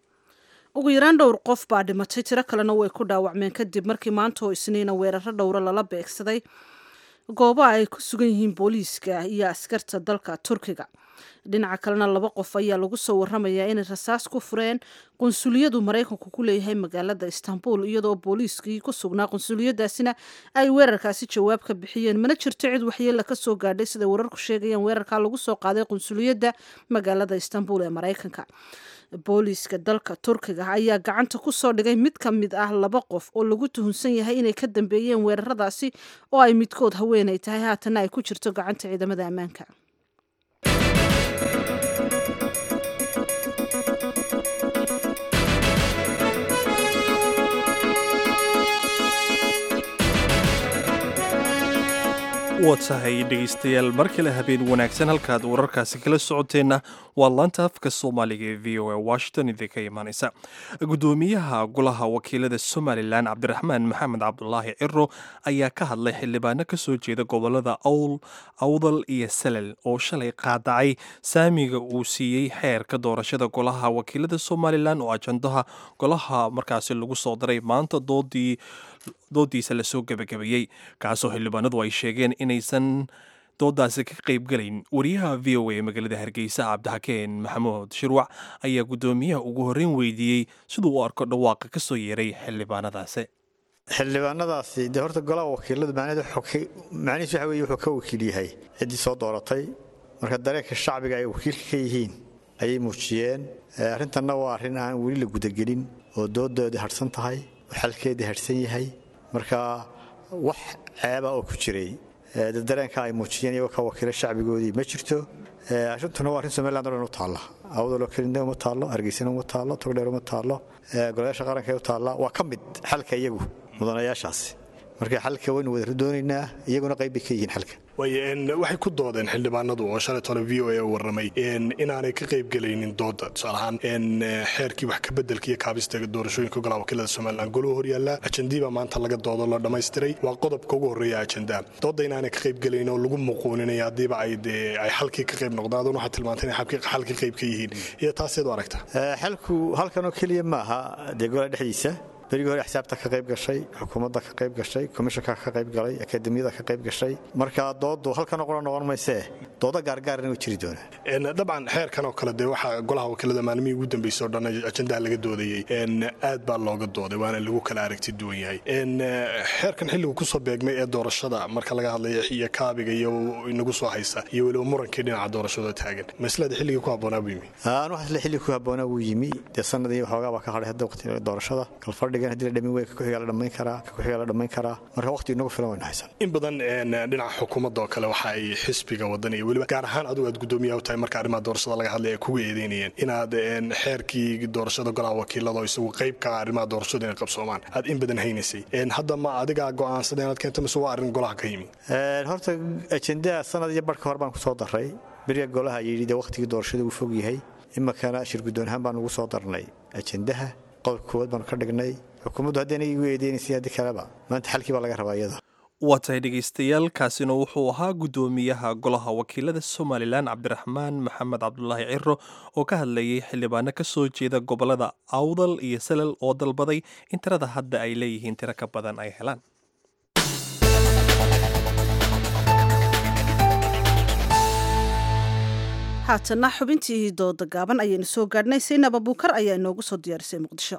ugu yaraan dhowr qof baa dhimatay tiro kalena way ku dhaawacmeen kadib markii maanta oo isniina weeraro dhowro lala beegsaday gooba ay ku sugan yihiin booliiska iyo askarta dalka turkiga dhinaca kalena laba qof ayaa lagu soo waramayaa inay rasaas ku fureen qunsuliyadu maraykanku ku leeyahay magaalada istanbul iyadoo booliiskii ku sugnaa qunsuliyadaasina ay weerarkaasi jawaab ka bixiyeen mana jirto cid waxyeela ka soo gaadhay siday wararku sheegayaan weerarkaa lagu soo qaaday qunsuliyadda magaalada istanbul ee maraykanka booliiska dalka turkiga ayaa gacanta ku soo dhigay mid ka mid ah laba qof oo lagu tuhunsan yahay inay ka dambeeyeen weeraradaasi oo ay midkood haweenay tahay haatana ay ku jirto gacanta ciidamada ammaanka
waa tahay dhegaystayaal mar kale habeen wanaagsan halkaad wararkaasi kala socoteenna waa laanta afka soomaaliga ee v o a washington idinka imaanaysa gudoomiyaha golaha wakiilada somalilan cabdiraxmaan maxamed cabdulaahi ciro ayaa ka hadlay xildhibaano ka soo jeeda gobolada awl awdal iyo salal oo shalay qaadacay saamiga uu siiyey xeerka doorashada golaha wakiilada somalilan oo ajandaha golaha markaasi lagu soo daray maanta doodii doodiisa lasoo gebagabeeyey kaasoo xildhibaanadu ay sheegeen inaysan doodaasi ka qaybgalayn wariyaha v o a magaalada hargeysa cabdixakeen maxamuud shirwac ayaa guddoomiyaha ugu horreyn weydiiyey siduu u arko dhawaaqa ka soo yeeray xildhibaanadaasi
xildhibaanadaasi dee horta golaha wakiiladu macnihiis waxa weye wuxuu ka wakiil yahay ciddii soo dooratay marka dareenka shacbiga ay wakiilka ka yihiin ayay muujiyeen arrintanna waa arrin aan weli la gudagelin oo doodoodii hadhsan tahay oo xalkeedii hadhsan yahay marka wax ceeba oo ku jiray dareenka ay muujiyeen iyagoo ka wakiila shacbigoodii ma jirto arrintuna waa arrin somaliland o dhan u taalla awdaloo kelina uma taallo hargeysana uma taallo togdheer uma taallo golayaasha qaranka u taalla waa ka mid xalka iyagu mudanayaashaasi marka xalka waynu wada doonaynaa iyaguna qayb bay ka yihiin xalka
waxay ku doodeen xildhibaanadu oo shalay tole v o a u warramay inaanay ka qaybgelaynin dooda tusaale ahaan xeerkii wax ka bedelka iyo kaabista doorashooyinka golaha wakiilada somalilan goluhu horyaalla ajandiibaa maanta laga doodo la dhammaystiray waa qodobka ugu horreeya ajandaa dooda inaanay ka qaybgelayn oo lagu muquuninay haddiiba ay ay xalkii ka qayb noqdaan aduna waxaad tilmaantay inay xalkii qayb ka yihiin iyo taaseed u aragtaa
xalku halkanoo keliya ma aha dee golaha dhexdiisa berigii hore xisaabta ka qayb gashay xukuumadda ka qayb gashay komishanka ka qayb galay akademiyada ka qayb gashay marka doodu halkan qura noqon maysee dooda gaargaarna way jiri doonaa
dabcan xeerkan oo kale dee waxaa golaha wakiilada maalmihii ugu dambeysay oo dhan ajandaha laga doodayey aad baa looga dooday waana lagu kala aragti duwan yahay xeerkan xilligu kusoo beegmay ee doorashada marka laga hadlaya iyo kaabiga iyo inagu soo haysa iyo weliba murankii dhinaca doorashada taagan maslada xilligii ku habboonaa buu yimi
aan waxaasle xilli ku habboonaa wuu yimi dee sanadii waxoogaa baa ka hadhay hadda waqti doorashada kalfadhigan haddii la dhamin wey ka kuxigaa la dhammayn karaa ka kuxigaa la dhammayn karaa marka waqti inagu filan wayna haysan
in badan dhinaca xukuumadda oo kale waxa ay xisbiga wadan iyo weliba gaar ahaan adigu aad guddoomiyaha u tahay marka arrimaha doorashada laga hadlay ay kuga eedeynayeen inaad xeerkii doorashada golaha wakiilada oo isagu qayb ka ah arrimaha doorashada inay qabsoomaan aad in badan haynaysay hadda ma adigaa go'aansada inaad keento mise waa arrin golaha ka yimi
horta ajendaa sanad iyo barhka hore baan ku soo daray beriga golaha yidhi dee waqtigii doorashada uu fog yahay imakana shir guddoon ahaan baan ugu soo darnay ajendaha qodobka koowaad baanu ka dhignay xukuumaddu haddana igu eedeynaysay haddii kaleba maanta xalkii baa laga rabaa iyada
waa tahay dhegaystayaal kaasina wuxuu ahaa guddoomiyaha golaha wakiilada somalilan cabdiraxmaan maxamed cabdulaahi ciro oo ka hadlayay xildhibaano ka soo jeeda gobolada awdal iyo salal oo dalbaday in tirada hadda ay leeyihiin tiro ka badan ay helaan
haatana xubintii dooda gaaban ayaynu soo gaadhnay saynab abuukar ayaa inoogu soo diyaarisay muqdisho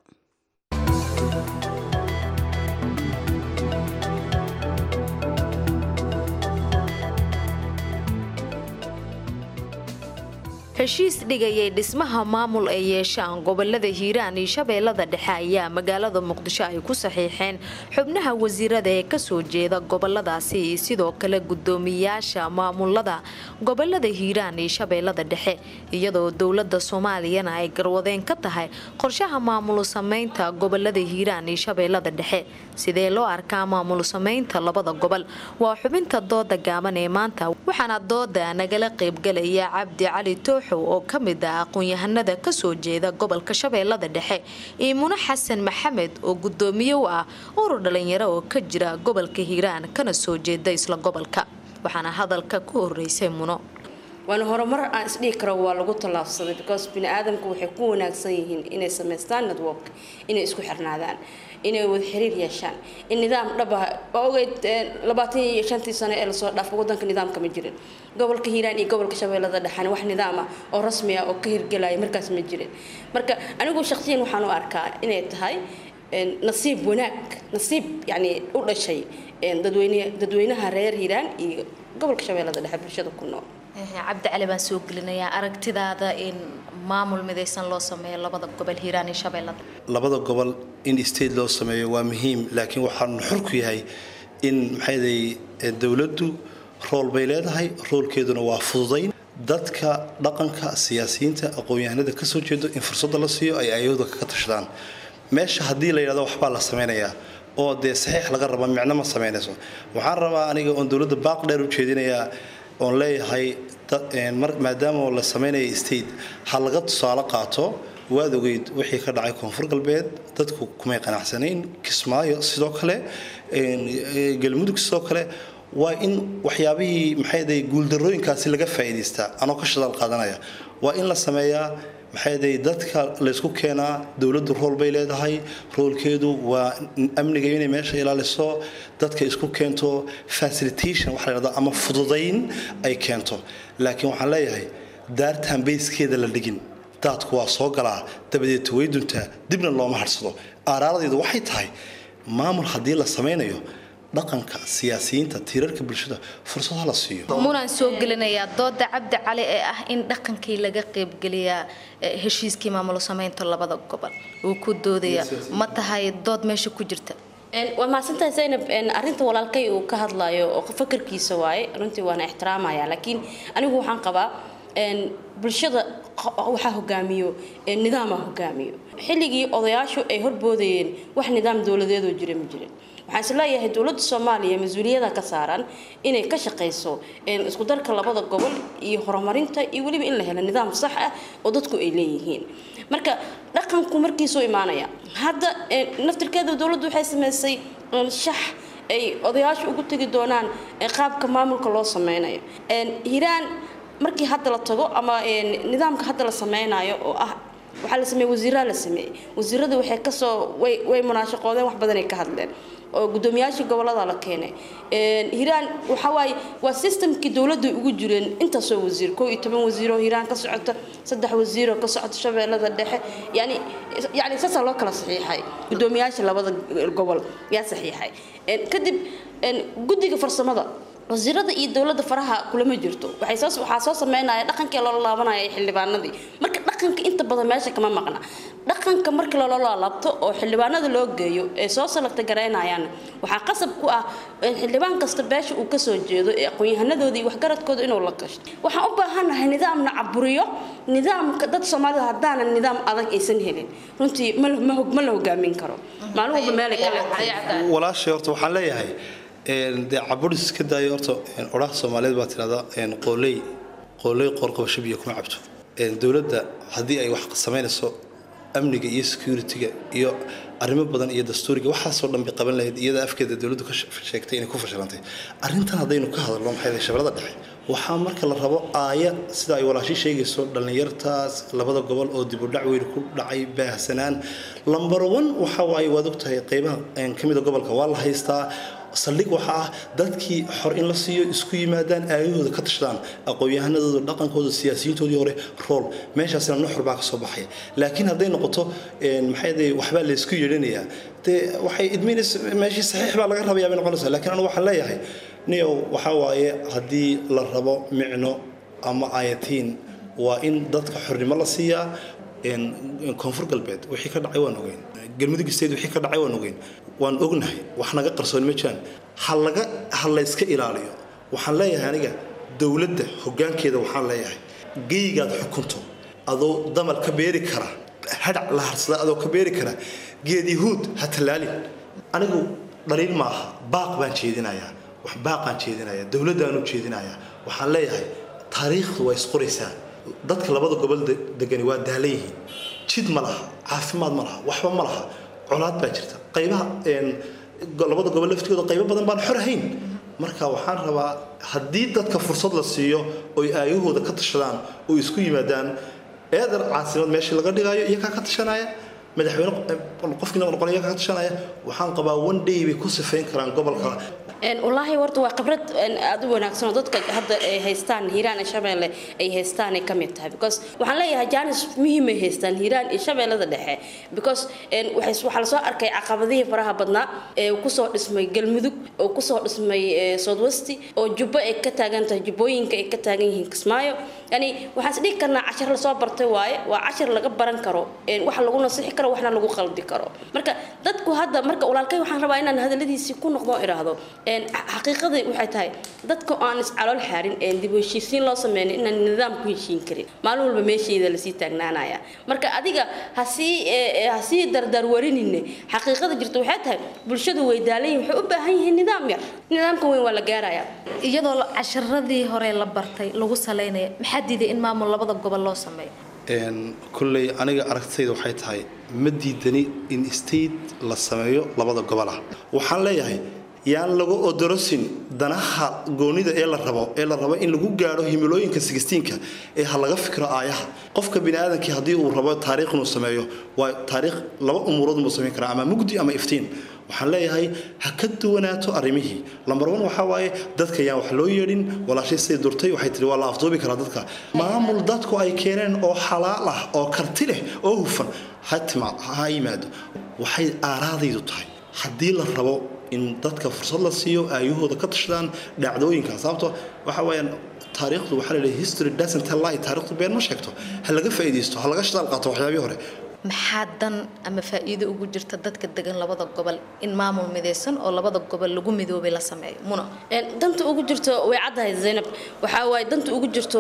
heshiis dhigayay dhismaha maamul ay yeeshaan gobolada hiiraan iyo shabeellada dhexe ayaa magaalada muqdisho ay ku saxiixeen xubnaha wasiirada ee kasoo jeeda goboladaasi iyo sidoo kale gudoomiyaasha maamulada gobolada hiiraan iyo shabeellada dhexe iyadoo dowlada soomaaliyana ay garwadeen ka tahay qorshaha maamul sameynta gobolada hiiraan iyo shabeellada dhexe sidee loo arkaa maamul sameynta labada gobol waa xubinta dooda gaaban ee maanta waxaana dooda nagala qaybgalaya cabdi cali toox oo ka mid ah aqoon-yahanada kasoo jeeda gobolka shabeellada dhexe iyo mune xasan maxamed oo gudoomiye u ah urur dhalinyaro oo ka jira gobolka hiiraan kana soo jeeda isla gobolka waxaana hadalka ku horeysay muno
waana horumar aan isdhihi karo waa lagu tallaabsaday because bini aadamku waxay ku wanaagsan yihiin inay samaystaan network inay isku xirnaadaan inay wada xiriir yeeshaan in nidaam dhabaha waa ogeyd labaatan iyo shantii sano ee lasoo dhaafo wadanka nidaamka ma jirin gobolka hiiraan iyo gobolka shabeellada dhexan wax nidaam ah oo rasmi ah oo ka hirgelaya markaas ma jirin marka anigu shaqsiyan waxaan u arkaa inay tahay nasiib wanaag nasiib yani u dhashay dadweyne dadweynaha reer hiiraan iyo gobolka shabeellada dhexe bulshada ku nool
cabdi cali baan soo gelinayaa aragtidaada in maamul midaysan loo sameeyo labada gobol hiiraan iyo shabeellada
labada gobol in state loo sameeyo waa muhiim laakiin waxaan xor ku yahay in maxayday dowladdu rool bay leedahay roolkeeduna waa fududayn dadka dhaqanka siyaasiyiinta aqoon-yahanada kasoo jeedo in fursadda la siiyo ay ayooda kaga tashadaan meesha haddii la yidhahdo waxbaa la sameynayaa oo dee saxiix laga raba micno ma sameynayso waxaan rabaa aniga oon dowladda baaq dheer u jeedinayaa oon leeyahay maadaama la sameynaya state ha laga tusaale qaato waad ogeyd wixii ka dhacay koonfur galbeed dadku kumay qanacsanayn kismaayo sidoo kale galmudug sidoo kale waa in waxyaabihii maxayday guuldarooyinkaasi laga faa'iidaystaa anoo ka shadaal qaadanaya waa in la sameeyaa maxayday dadka laysku keenaa dowladdu rool bay leedahay roolkeedu waa amniga inay meesha ilaaliso dadka isku keento facilitation waxa la yidhahdaa ama fududayn ay keento laakiin waxaan leeyahay daartaan bayskeeda la dhigin daadku waa soo galaa dabadeed way duntaa dibna looma harsado aaraaradeedu waxay tahay maamul haddii la samaynayo dhaqanka siyaasiyiinta tiirarka bulshada fursad ha la siiyo
munaan soo gelinayaa dooda cabdi cali ee ah in dhaqankii laga qaybgeliyaa heshiiskii maamulo sameynta labada gobol uu ku doodaya ma tahay dood meesha ku jirta
waa mahadsantahay zaynab arinta walaalkay uu ka hadlayo oo fakarkiisa waaye runtii waana ixtiraamaya laakiin anigu waxaan qabaa bulshada waxaa hogaamiyo nidaama hogaamiyo xilligii odayaashu ay horboodayeen wax nidaam dowladeedoo jira ma jirin waxaan isleeyahay dowladda soomaaliya mas-uuliyada ka saaran inay ka shaqayso isku darka labada gobol iyo horumarinta iyo weliba in la helo nidaam sax ah oo dadku ay leeyihiin marka dhaqanku markiisuu imaanaya hadda naftirkeeda dowladdu waxay sameysay shax ay odayaashu ugu tegi doonaan qaabka maamulka loo sameynayo hiraan markii hadda la tago ama nidaamka hadda la sameynayo oo ah waxaa la sameeyey wasiiraa la sameeyey wasiirada waxay kasoo way way munaashaqoodeen wax badanay ka hadleen oo gudoomiyaashii gobolada la keenay hiiraan waxa waaye waa systemkii dowladda ugu jireen intaasoo wasiir koo iyo toban wasiiroo hiiraan ka socota saddex wasiiroo ka socota shabeellada dhexe yani yani saasaa loo kala saxiixay gudoomiyaasha labada gobol yaa saxiixay kadib guddiga farsamada wasiirada iyo dowladda faraha kulama jirto waxay soo waxaa soo sameynaya dhaqankii loola laabanaya xildhibaanadii marka dhaqanka inta badan meesha kama maqna dhaqanka markii loola laabto oo xildhibaanada loo geeyo ee soo salagta garaynayaan waxaa qasab ku ah xildhibaan kasta beesha uu kasoo jeedo ee aqoon-yahanadooda iyo waxgaradkooda inuu la gasho waxaan u baahanahay nidaamna caburiyo nidaamka dad soomaalida haddaanan nidaam adag aysan helin runtii ma la hogaamin karo maalin walba meelay kale
walaashay horta waxaan leeyahay dee caburis iska daayo horta odhaha soomaaliyeed baa tidhahdaa qooley qooley qoorqabasho biyo kuma cabto dowladda haddii ay wax samaynayso amniga iyo security-ga iyo arrimo badan iyo dastuuriga waxaasoo dhan bay qaban lahayd iyada afkeeda dowladdu ka sheegtay inay ku fashilantay arrintan haddaynu ka hadalno maxay shabeellada dhexe waxaa marka la rabo aaya sida ay walaashi sheegayso dhallinyartaas labada gobol oo dib u dhac weyn ku dhacay baahsanaan lambar one waxa waaye waad ogtahay qeybaha ka mida gobolka waa la haystaa saldhig waxaa ah dadkii xor in la siiyo isku yimaadaan aayahooda ka tashadaan aqoon-yahanadooda dhaqankooda siyaasiyiintoodii hore rool meeshaasina nuxur baa kasoo baxaya laakiin hadday noqoto maxay waxbaa laysku yeedhanayaa dee waxay idminays meeshii saxiix baa laga rabayaa bay noqonaysaa laakiin anigu waxaan leeyahay niyow waxaa waaye haddii la rabo micno ama ayatiin waa in dadka xornimo la siiyaa koonfur galbeed wixii ka dhacay waan ogeyn galmudug state wixii ka dhacay waan ogeyn waan ognahay wax naga qarsoon ma jiraan ha laga ha layska ilaaliyo waxaan leeyahay aniga dowladda hoggaankeeda waxaan leeyahay geygaad xukunto adoo damal ka beeri kara hadhac la harsada adoo ka beeri kara geed yahuud ha tallaalin anigu dhaliil maaha baaq baan jeedinayaa wax baaqaan jeedinayaa dowladdaanu jeedinayaa waxaan leeyahay taariikhdu waa isqoraysaa dadka labada gobol degani waa daalan yihiin jid ma laha caafimaad ma laha waxba ma laha colaad baa jirta qaybaha labada gobol laftigooda qaybo badan baan xor ahayn marka waxaan rabaa haddii dadka fursad la siiyo oy aayahooda ka tashadaan oo isku yimaadaan eedar caasimad meeshii laga dhigaayo iyakaa ka tashanaya madaxweyne qofkii noqon iyakaa ka tashanaya waxaan qabaa one day bay ku sifayn karaan gobolka
wallaahi horta waa khibrad aad u wanaagsan oo dadka hadda ay haystaan hiiraan iyo shabeelle ay haystaan ay ka mid tahay because waxaan leeyahay jaanis muhiim ay haystaan hiiraan iyo shabeellada dhexe because waxaa lasoo arkay caqabadihii faraha badnaa ee kusoo dhismay galmudug oo kusoo dhismay southwesti oo jubbo ay ka taagan tahay jubbooyinka ay ka taagan yihiin kismaayo yani waxaan is dhihi karnaa cashar lasoo bartay waaye waa cashar laga baran karo wax lagu nasixi karo waxna lagu qalbi karo marka dadku hadda marka walaalkay waxaan rabaa inaan hadaladiisii ku noqdo iraahdo xaqiiqadii waxay tahay dadka aan iscalool xaarin ee dib u heshiisiin loo sameynay inaan nidaam ku heshiin karin maalin walba meesheeda lasii taagnaanaya marka adiga hasii hasii dardaar warinine xaqiiqada jirta waxay tahay bulshadu way daalan waxay u baahan yihiin nidaam yar nidaamka weyn waa la gaaraya
iyadoo casharadii hore la bartay lagu salaynaya maxaa diiday in maamul labada gobol loo sameeyo
kulley aniga aragtayda waxay tahay ma diidani in state la sameeyo labada gobol ah waxaan leeyahay yaan lagu odorosin danaha goonida ee la rabo ee la rabo in lagu gaadho himilooyinka sigistiinka ee ha laga fikro aayaha qofka biniaadamkii haddii uu rabo taariikh inuu sameeyo waa taariikh laba umuurood muu samayn karaa ama mugdi ama iftiin waxaan leeyahay ha ka duwanaato arrimihii lambar one waxaa waaye dadka yaan wax loo yeedhin walaashay siday durtay waxay tihi waa la afduubi karaa dadka maamul dadku ay keeneen oo xalaal ah oo karti leh oo hufan ha timaad ha yimaado waxay aaraadaydu tahay haddii la rabo in dadka fursad la siiyo aayahooda ka tashadaan dhacdooyinka sababto waxa weeyaan taariikhdu waxaa la leeyahay history doesn't tell lie taariikhdu been ma sheegto ha laga faa'iidaysto ha laga shadaal qaato waxyaabihii hore
maxaa dan ama faa'iido ugu jirta dadka degan labada gobol in maamul midaysan oo labada gobol lagu midoobay la sameeyo muna
danta ugu jirto way caddahay zaynab waxaa waaye danta ugu jirto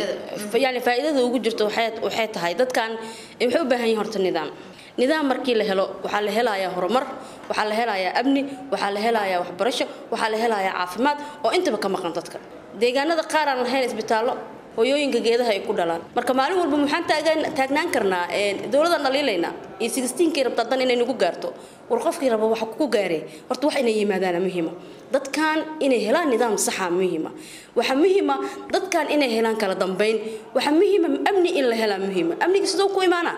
yani faa'iidada ugu jirto waxay tahay dadkan waxay u baahan yihiin horta nidaam nidaam markii la helo waxaa la helayaa horumar waxaa la helayaa amni waxaa la helayaa waxbarasho waxaa la helayaa caafimaad oo intaba ka maqan dadka deegaanada qaar aan lahayn isbitaallo hooyooyinka geedaha ay ku dhalaan marka maalin walba maxaan taagnaan karnaa dowladaan dhaliilaynaa iyo sigistiinkii rabtaa dan inay nagu gaarto war qofkii raba waxa ku gaaree horta wax inay yimaadaana muhiima dadkan inay helaan nidaam saxa muhiima waxa muhiima dadkan inay helaan kala dambayn waxa muhiima amni in la helaa muhiima amniga sidoo ku imaanaa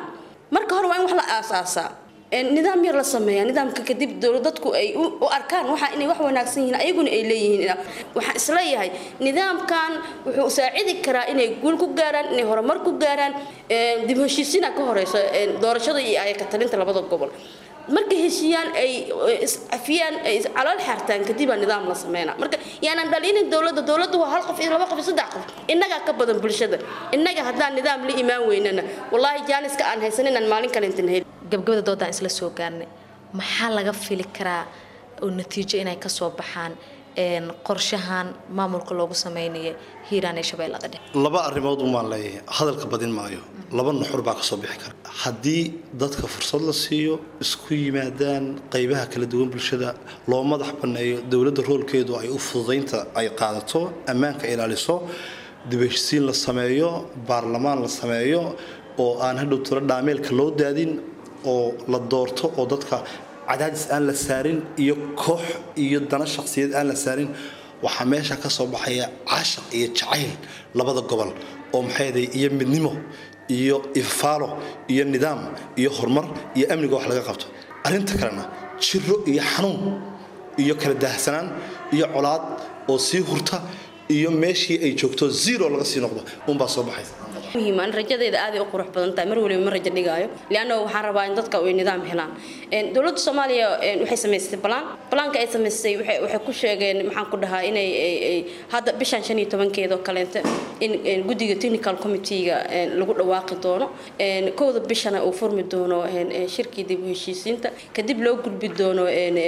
marka hore waa in wax la aasaasaa nidaam yar la sameeya nidaamka kadib dadku ay u arkaan waxa inay wax wanaagsan yihiin ayaguna ay leeyihiin waxaan isleeyahay nidaamkan wuxuu saacidi karaa inay guul ku gaaraan inay horumar ku gaaraan dib heshiisiina ka horeysa doorashada iyo ayaka talinta labada gobol markay heshiiyaan ay iscafiyaan ay calool xaartaan kadibaa nidaam la sameynaa marka yaanan dhalinin dowladda dowladda waa hal qof iyo laba qof iyo saddex qof innagaa ka badan bulshada innaga haddaan nidaam la imaan weynana wallaahi jaaniska aan haysan inaan maalin kale intan heli
gabgabada doodaan isla soo gaarnay maxaa laga fili karaa oo natiijo inay kasoo baxaan qorshahan maamulka loogu sameynaya hiiraan ee shabeellada dhexe
laba arrimood umaan leeyahay hadalka badin maayo laba nuxur baa kasoo bixi kara haddii dadka fursad la siiyo isku yimaadaan qaybaha kala duwan bulshada loo madax banneeyo dowladda roolkeedu ay u fududaynta ay qaadato ammaanka ilaaliso dibheshisiin la sameeyo baarlamaan la sameeyo oo aan hadhow tiro dhaameelka loo daadin oo la doorto oo dadka cadaadis aan la saarin iyo koox iyo dana shaqsiyeed aan la saarin waxaa meesha ka soo baxaya caashaq iyo jacayl labada gobol oo maxayday iyo midnimo iyo ifaalo iyo nidaam iyo horumar iyo amniga wax laga qabto arrinta kalena jiro iyo xanuun iyo kala daahsanaan iyo colaad oo sii hurta iyo meeshii ay joogto zero laga sii noqdo unbaa soo baxaysa
muhiiman rajadeeda aaday u qurux badan tahay mar waliba ma rajo dhigaayo leanna waxaan rabaa in dadka ay nidaam helaan dowladda soomaaliya waxay samaysay balaan balaanka ay samaysay waxay ku sheegeen maxaan ku dhahaa inay hadda bishan shan iyo tobankeeda oo kaleenta in guddiga technical committeega lagu dhawaaqi doono kowda bishana uu furmi doono shirkii dib u heshiisiinta kadib loo gudbi doono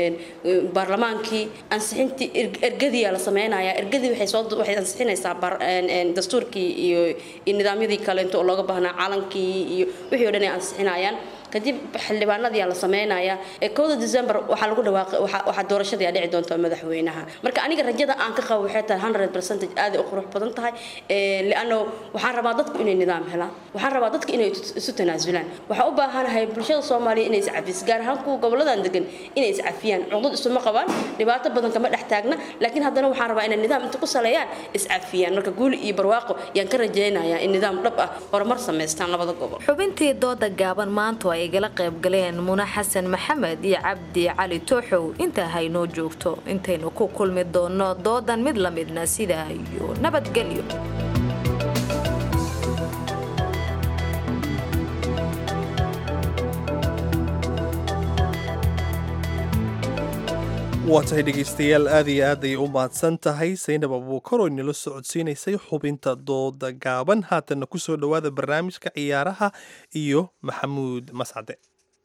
baarlamaankii ansixintii ergadiyaa la sameynaya ergadii waxay soo waxay ansixinaysaa dastuurkii iyo nidaamyadii kaleento oo looga baahnaa calankii iyo wixii o dhan ay ansixinayaan kadib xildhibaanadii la sameynaya ee kowda december waxaa lagu dhawaaqay waxaa doorashadii dhici doonta madaxweynaha marka aniga rajada aan ka qabo waxay tahay hundred percentage aad u qurux badan tahay liano waxaan rabaa dadku inay nidaam helaan waxaan rabaa dadku inay isu tanaasulaan waxaan u baahanahay bulshada soomaaliya inay iscafis gaar ahaan kuwa goboladan degan inay iscafiyaan cuqdad isuma qabaan dhibaato badan kama dhex taagna laakiin haddana waxaan rabaa inay nidaam inta ku saleeyaan iscafiyaan marka guuli iyo barwaaqo yaan ka rajaynayaa in nidaam dhab ah horumar samaystaan labada gobol
xubintii dooda gaaban maantu ay igala qayb galeen muna xasan maxamed iyo cabdi cali tooxow intaa haynoo joogto intaynu ku kulmi doono doodan mid la midna sidaa iyo nabadgelyo
waa tahay dhegaystayaal aad iyo aad ay u mahadsan tahay saynab abuukar oo inala socodsiinaysay xubinta dooda gaaban haatanna ku soo dhowaada barnaamijka ciyaaraha iyo maxamuud mascade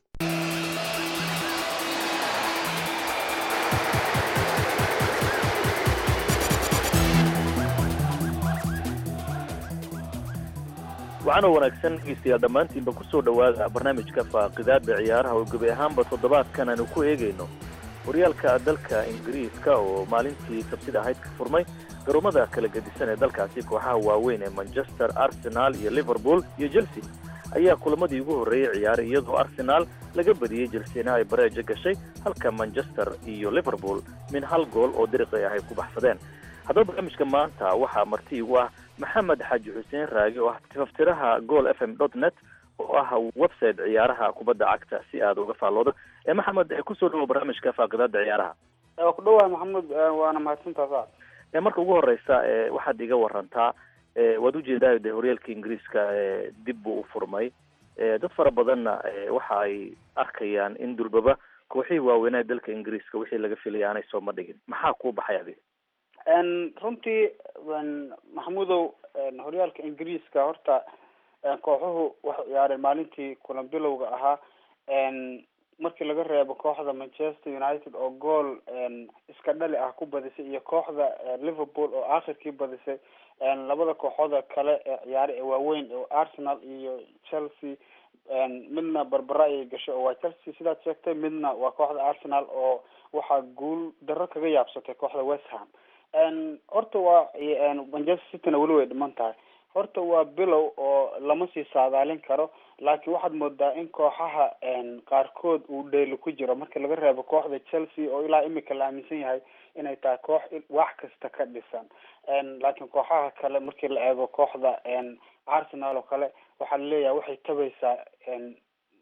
waxaana wanaagsan dhegeystayaal dhammaantiinba ku soo dhowaada barnaamijka faaqidaada ciyaaraha oo gebi ahaanba toddobaadkan aanu ku eegayno horyaalka dalka ingiriiska oo maalintii sabtida ahayd ka furmay garoomada kala gedisan ee dalkaasi kooxaha waaweyn ee manchester arsenal iyo liverpool iyo chelsea ayaa kulamadii ugu horreeyey ciyaaray iyadoo arsenal laga badiyey chelsena ay bareejo gashay halka manchester iyo liverpool min hal gool oo diriqi ah ay ku baxsadeen haddaba barnaamijka maanta waxaa marti igu ah maxamed xaaji xuseen raagi oo ah tifaftiraha gool f m dot net oo ah website ciyaaraha kubadda cagta si aad uga faalloodo ee maxamed kusoo dhawo barnaamijka faaqidaada ciyaaraha
waa ku dhawahay maxamed waana mahadsantaa saacad
marka ugu horeysa waxaad iga warantaa waad ujeedaa de horyaalka ingiriiska dib buu u furmay dad fara badanna waxa ay arkayaan in dulbaba kooxihii waaweynaa dalka ingiriiska wixii laga filaya aanay sooma dhigin maxaa kuu baxay adiga
runtii maxamudow horyaalka ingiriiska horta kooxuhu waxay ciyaareen maalintii kulan bilowga ahaa markii laga reebo kooxda manchester united oo gool iska dhali ah ku badisay iyo kooxda liverpool oo aakhirkii badisay labada kooxooda kale ee ciyaare ee waaweyn oo arsenal iyo chelsea midna barbara ayay gashay oo waa chelsea sidaad sheegtay midna waa kooxda arsenal oo waxaa guul darro kaga yaabsatay kooxda west ham horta waa manchester cityna weli way dhiman tahay horta waa bilow oo lama sii saadaalin karo laakiin waxaad moodaa in kooxaha qaarkood uu dheeli ku jiro marka laga reebo kooxda chelsea oo ilaa imika la aaminsan yahay inay tahay koox wax kasta ka dhisan laakiin kooxaha kale markii la eego kooxda arsenal oo kale waxaa laleeyahay waxay tabaysaa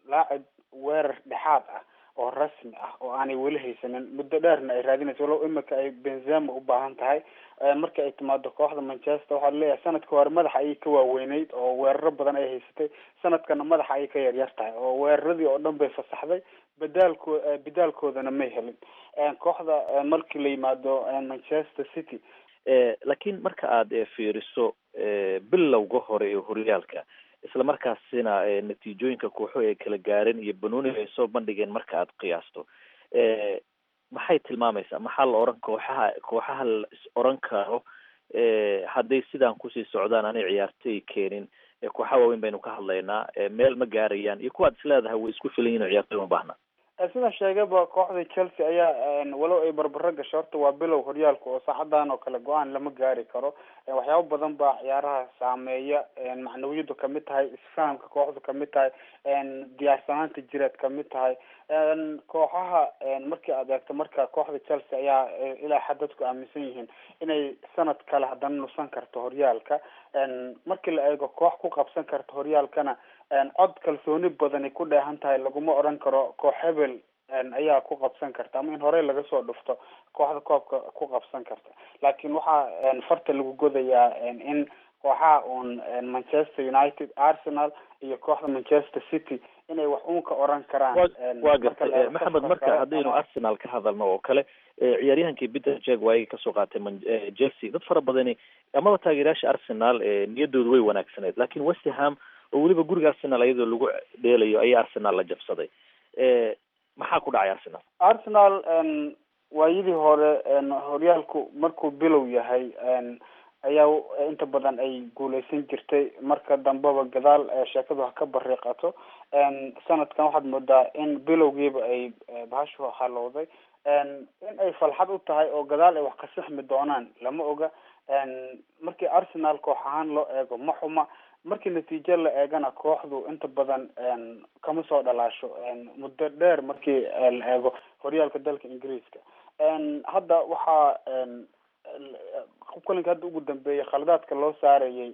laacib weerar dhexaad ah oo rasmi ah oo aanay weli haysanin muddo dheerna ay raadinayso walow imika ay benzema u baahan tahay marka ay timaado kooxda manchester waxaa leeyahay sanadka hore madaxa ayay ka waaweyneyd oo weeraro badan ay haysatay sanadkana madaxa ayay ka yaryar tahay oo weeraradii oo dhan bay fasaxday badaalko bedaalkoodana may helin kooxda markii la yimaado manchester city
laakiin marka aada fiiriso bilowga hore ee horyaalka isla markaasina natiijooyinka kooxo ay kala gaareen iyo banooniga ay soo bandhigeen marka aad qiyaasto maxay tilmaamaysaa maxaa la oran kooxaha kooxaha la is oran karo hadday sidaan kusii socdaan aanay ciyaartay keenin kooxaha waaweyn baynu ka hadlaynaa meel ma gaarayaan iyo kuwaad is leedahay way isku filan yihin oo ciyaartay uma baahna
sida sheegaba kooxda chelsea ayaa walow ay barbaro gasho horta waa bilow horyaalka oo saacadan oo kale go-aan lama gaari karo waxyaabo badan baa ciyaaraha saameeya macnawiyadu kamid tahay isfahamka kooxdu kamid tahay diyaarsanaanta jireed kamid tahay kooxaha markii aad eegto marka kooxda chelsea ayaa ilaa xadadku aaminsan yihiin inay sanad kale haddana nusan karto horyaalka markii la eego koox ku qabsan karta horyaalkana cod kalsooni badani ku dheehan tahay laguma odhan karo koox hebel ayaa ku qabsan karta ama in horey laga soo dhufto kooxda koobka ku qabsan karta laakiin waxaa farta lagu godayaa in kooxaha uun manchester united arsenal iyo kooxda manchester city inay wax uun ka oran karaan
waa gartay maxamed marka haddaynu arsenal ka hadalno oo kale ciyaaryahankii peter jeg waayay kasoo qaatay chelsea dad fara badani amaba taageerayaasha arsenal niyadoodu way wanaagsaneed laakiin westerham oo weliba guriga arsenal iyadoo lagu dheelayo ayaa arsenal la jabsaday maxaa ku dhacay arsenal
arsenal waayadii hore horyaalku markuu bilow yahay ayaa inta badan ay guuleysan jirtay marka dambeba gadaal sheekadu ha ka bariiqato sanadkan waxaad moodaa in bilowgiiba ay bahashu halowday in ay falxad u tahay oo gadaal ay wax ka sixmi doonaan lama oga markii arsenal koox ahaan loo eego ma xuma markii natiijo la eegana kooxdu inta badan kama soo dhalaasho muddo dheer markii la eego horyaalka dalka ingiriiska hadda waxaa kulanka hadda ugu dambeeyay khaladaadka loo saarayay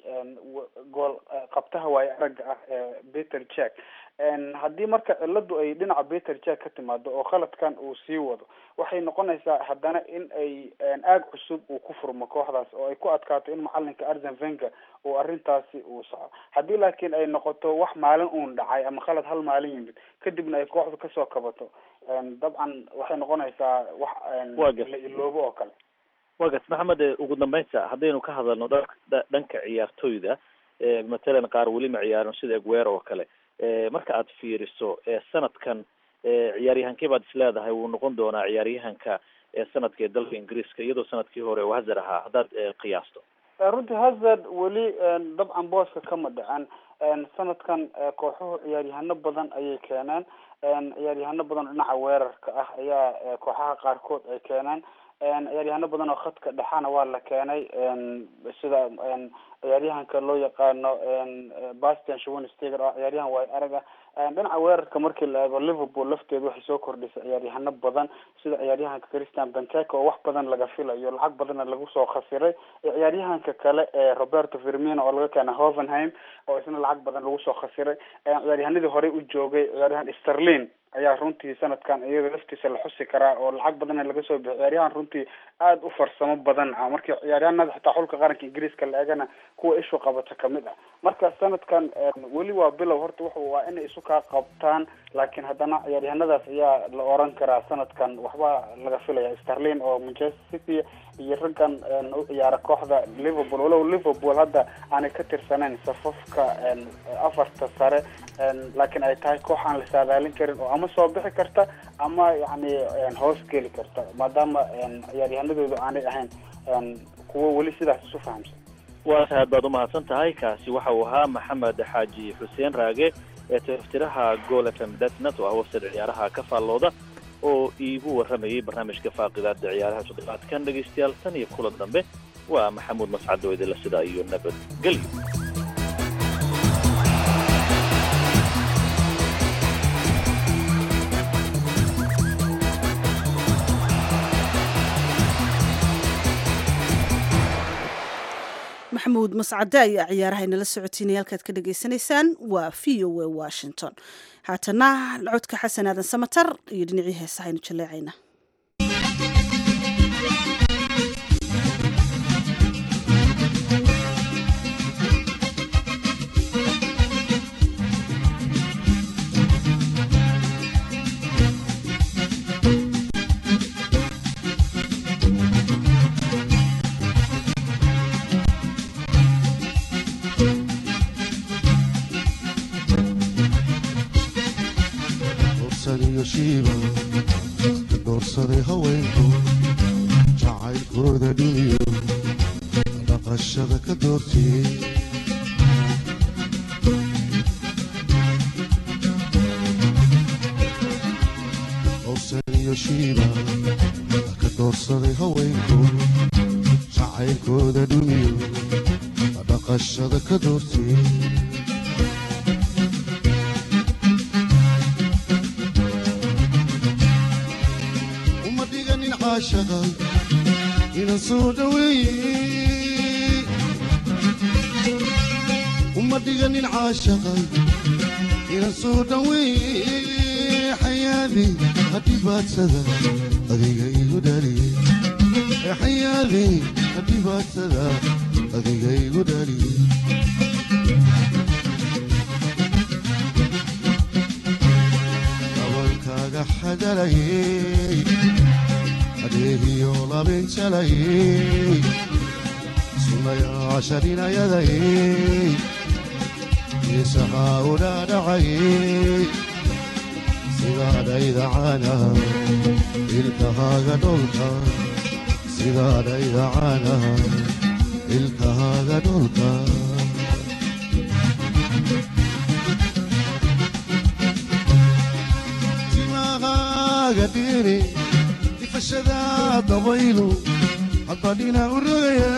gool qabtaha waayo aragga ah ee peter jack haddii marka ciladu ay dhinaca peter jack ka timaado oo khaladkan uu sii wado waxay noqonaysaa haddana in ay aag cusub uu ku furmo kooxdaas oo ay ku adkaato in macalinka arsen venga uu arrintaasi uu soco haddii laakiin ay noqoto wax maalin uun dhacay ama khalad hal maalin yimid kadibna ay kooxdu kasoo kabato dabcan waxay noqonaysaa wax la iloobo oo kale
wa gart maxamed ugu dambeynta haddaynu ka hadalno dhanka ciyaartoyda matalan qaar weli ma ciyaarin sida egwer oo kale marka aad fiiriso sanadkan ciyaaryahankee baad is leedahay wuu noqon doonaa ciyaaryahanka sanadka ee dalka ingiriiska iyadoo sanadkii hore uu hazard ahaa haddaad qiyaasto
runtii hazard weli dabcan booska kama dhacan sanadkan kooxuhu ciyaaryahano badan ayay keeneen ciyaaryahano badan oo dhinaca weerarka ah ayaa kooxaha qaarkood ay keeneen ciyaaryahano badan oo khadka dhexana waa la keenay sida ciyaaryahanka loo yaqaano bastian schwensteger oo ciyaaryahan waay araga dhinaca weerarka markii la eego liverpool lafteedu waxay soo kordhisay ciyaaryahano badan sida ciyaaryahanka christian benteke oo wax badan laga filayo lacag badanna lagu soo khasiray ciyaaryahanka kale ee roberto firmino oo laga keena hovenheim oo isna lacag badan lagu soo khasiray ciyaaryahanadii horey u joogay ciyaaryahan sterlin ayaa runtii sanadkan iyada laftiisa la xusi karaa oo lacag badanna laga soo bixiy ciyaaryahan runtii aada u farsamo badan ah markii ciyaaryahanada xitaa xulka qaranka ingiriiska la eegana kuwa ishu qabata kamid ah marka sanadkan weli waa bilow horta wuxu waa inay isu kaa qabtaan laakiin haddana ciyaaryahanadaas ayaa la oran karaa sanadkan waxba laga filaya sterlin oo manchester city iyo raggan u ciyaara kooxda liverpool walow liverpool hadda aanay ka tirsanayn safafka afarta sare laakiin ay tahay koox aan la saadaalin karin oo ama soo bixi karta ama yani hoos geli karta maadaama ciyaaryahanadoodu aanay ahayn kuwo weli sidaas isu fahamsan
waa aad baad umahadsan tahay kaasi waxa uu ahaa maxamed xaaji xuseen raage ee tiftiraha gool f m datnet oo ah wafsad ciyaaraha ka faallooda oo iigu warramayay barnaamijka faaqidaada ciyaaraha toddobaadkan dhegaystayaal tan iyo kulan dambe waa maxamuud mascad oo idinla sidaa iyo nabadgelyo
maxamuud mascade ayaa ciyaaraha inala socotiinaya halkaad ka dhagaysanaysaan waa v o a washington haatana codka xasan aadan samatar iyo dhinacii heesaha aynu jaleecayna
doorsadaiyo shiiba ka doorsaday haweenku jacaylkooda dhiniyo dhaqashada ka doortiyey doorsadaiyo shiiba ka doorsaday haweenku jacaylkooda dhiniyo dhaqashada ka doortiyey uma dhiganin caashaqa ina soo dhaweeye uma dhiganin caashaqa ina soo dhaweeye xayaadi hadhibaadsada adiga igu dhaliye xayaadi hadhibaadsada adiga igu dhaliye dabankaaga xadalayey adeegiyo labinjalayey sunayaasharinayadayey isahaa u dhaadhacayey sidaadhayda caana ilkahaaga dholka sidaadhayda caana ilkahaaga dholka timahaaga dhiri ifashada dabaylu haddadhina u rogaya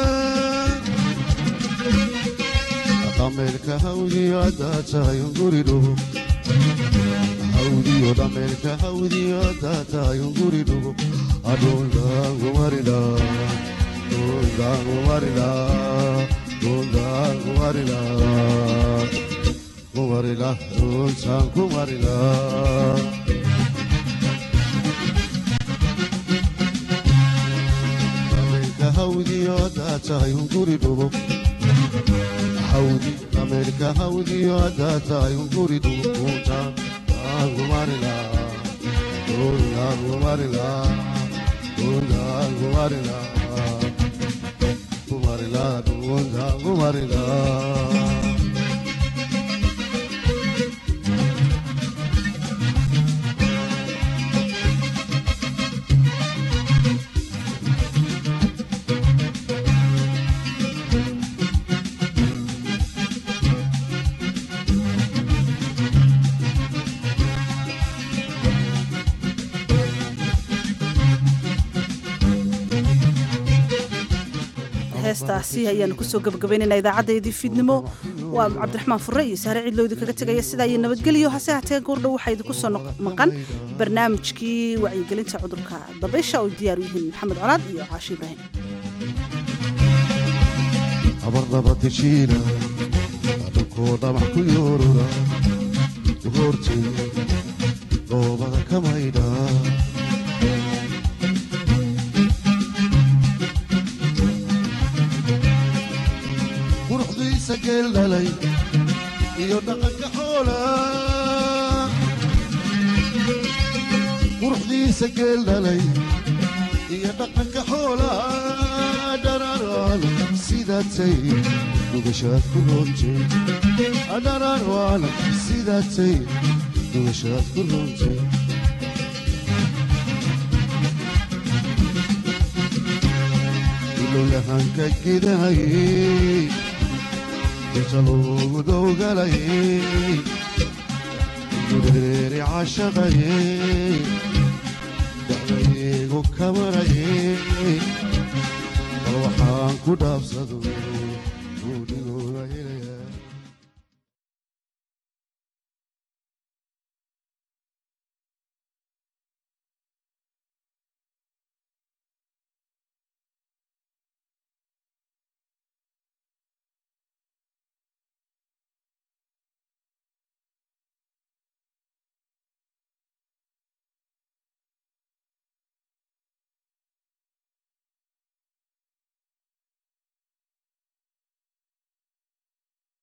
dhameelka hawdiyo haddaa tahay unguri dhugo hawdiyo dhameelka hawdiyo haddaa tahay unguri dhugo adhundaangumarila dhundaangumarila dhundaangumarila kumarila dhuntaan kumarila dhameelka hawdiyo haddaa tahay unguri dhugo hawdi dhameelka hawdiyo haddaa tahay unguri dhugo dhuntaan kumarila dhuntaan kumarila dhuntaan kumarila kumarila dhuntaan kumarila
heestaasi ayaanu kusoo gabagabaynayna idaacaddayadii fiidnimo waa cabdiraxmaan furre iyo saare cidlowdi kaga tegaya sidaa iyo nabadgelyo hase hatee goordhow waxaa idinku soo maqan barnaamijkii wacyigelinta cudurka dabaysha oo diyaar u yihiin maxamed colaad iyo caashi ibraahim
abarnabadeshiina adhunkoo dhamac ku yoorura hortay dhoobada ka maydha quruxdiisa geel dhalay iyo dhaqanka xoola quruxdiisa geel dhalay iyo dhaqanka xoola dhararaan sidaatay dhugashaad ku roontay dhararaan sidaatay dhugashaad ku roontay ilowyahanka gidahayey inta loogu dowgalayey gureeri cashaqayey dacdaygu kamarayey bal waxaan ku dhaabsado uu dhigooda helay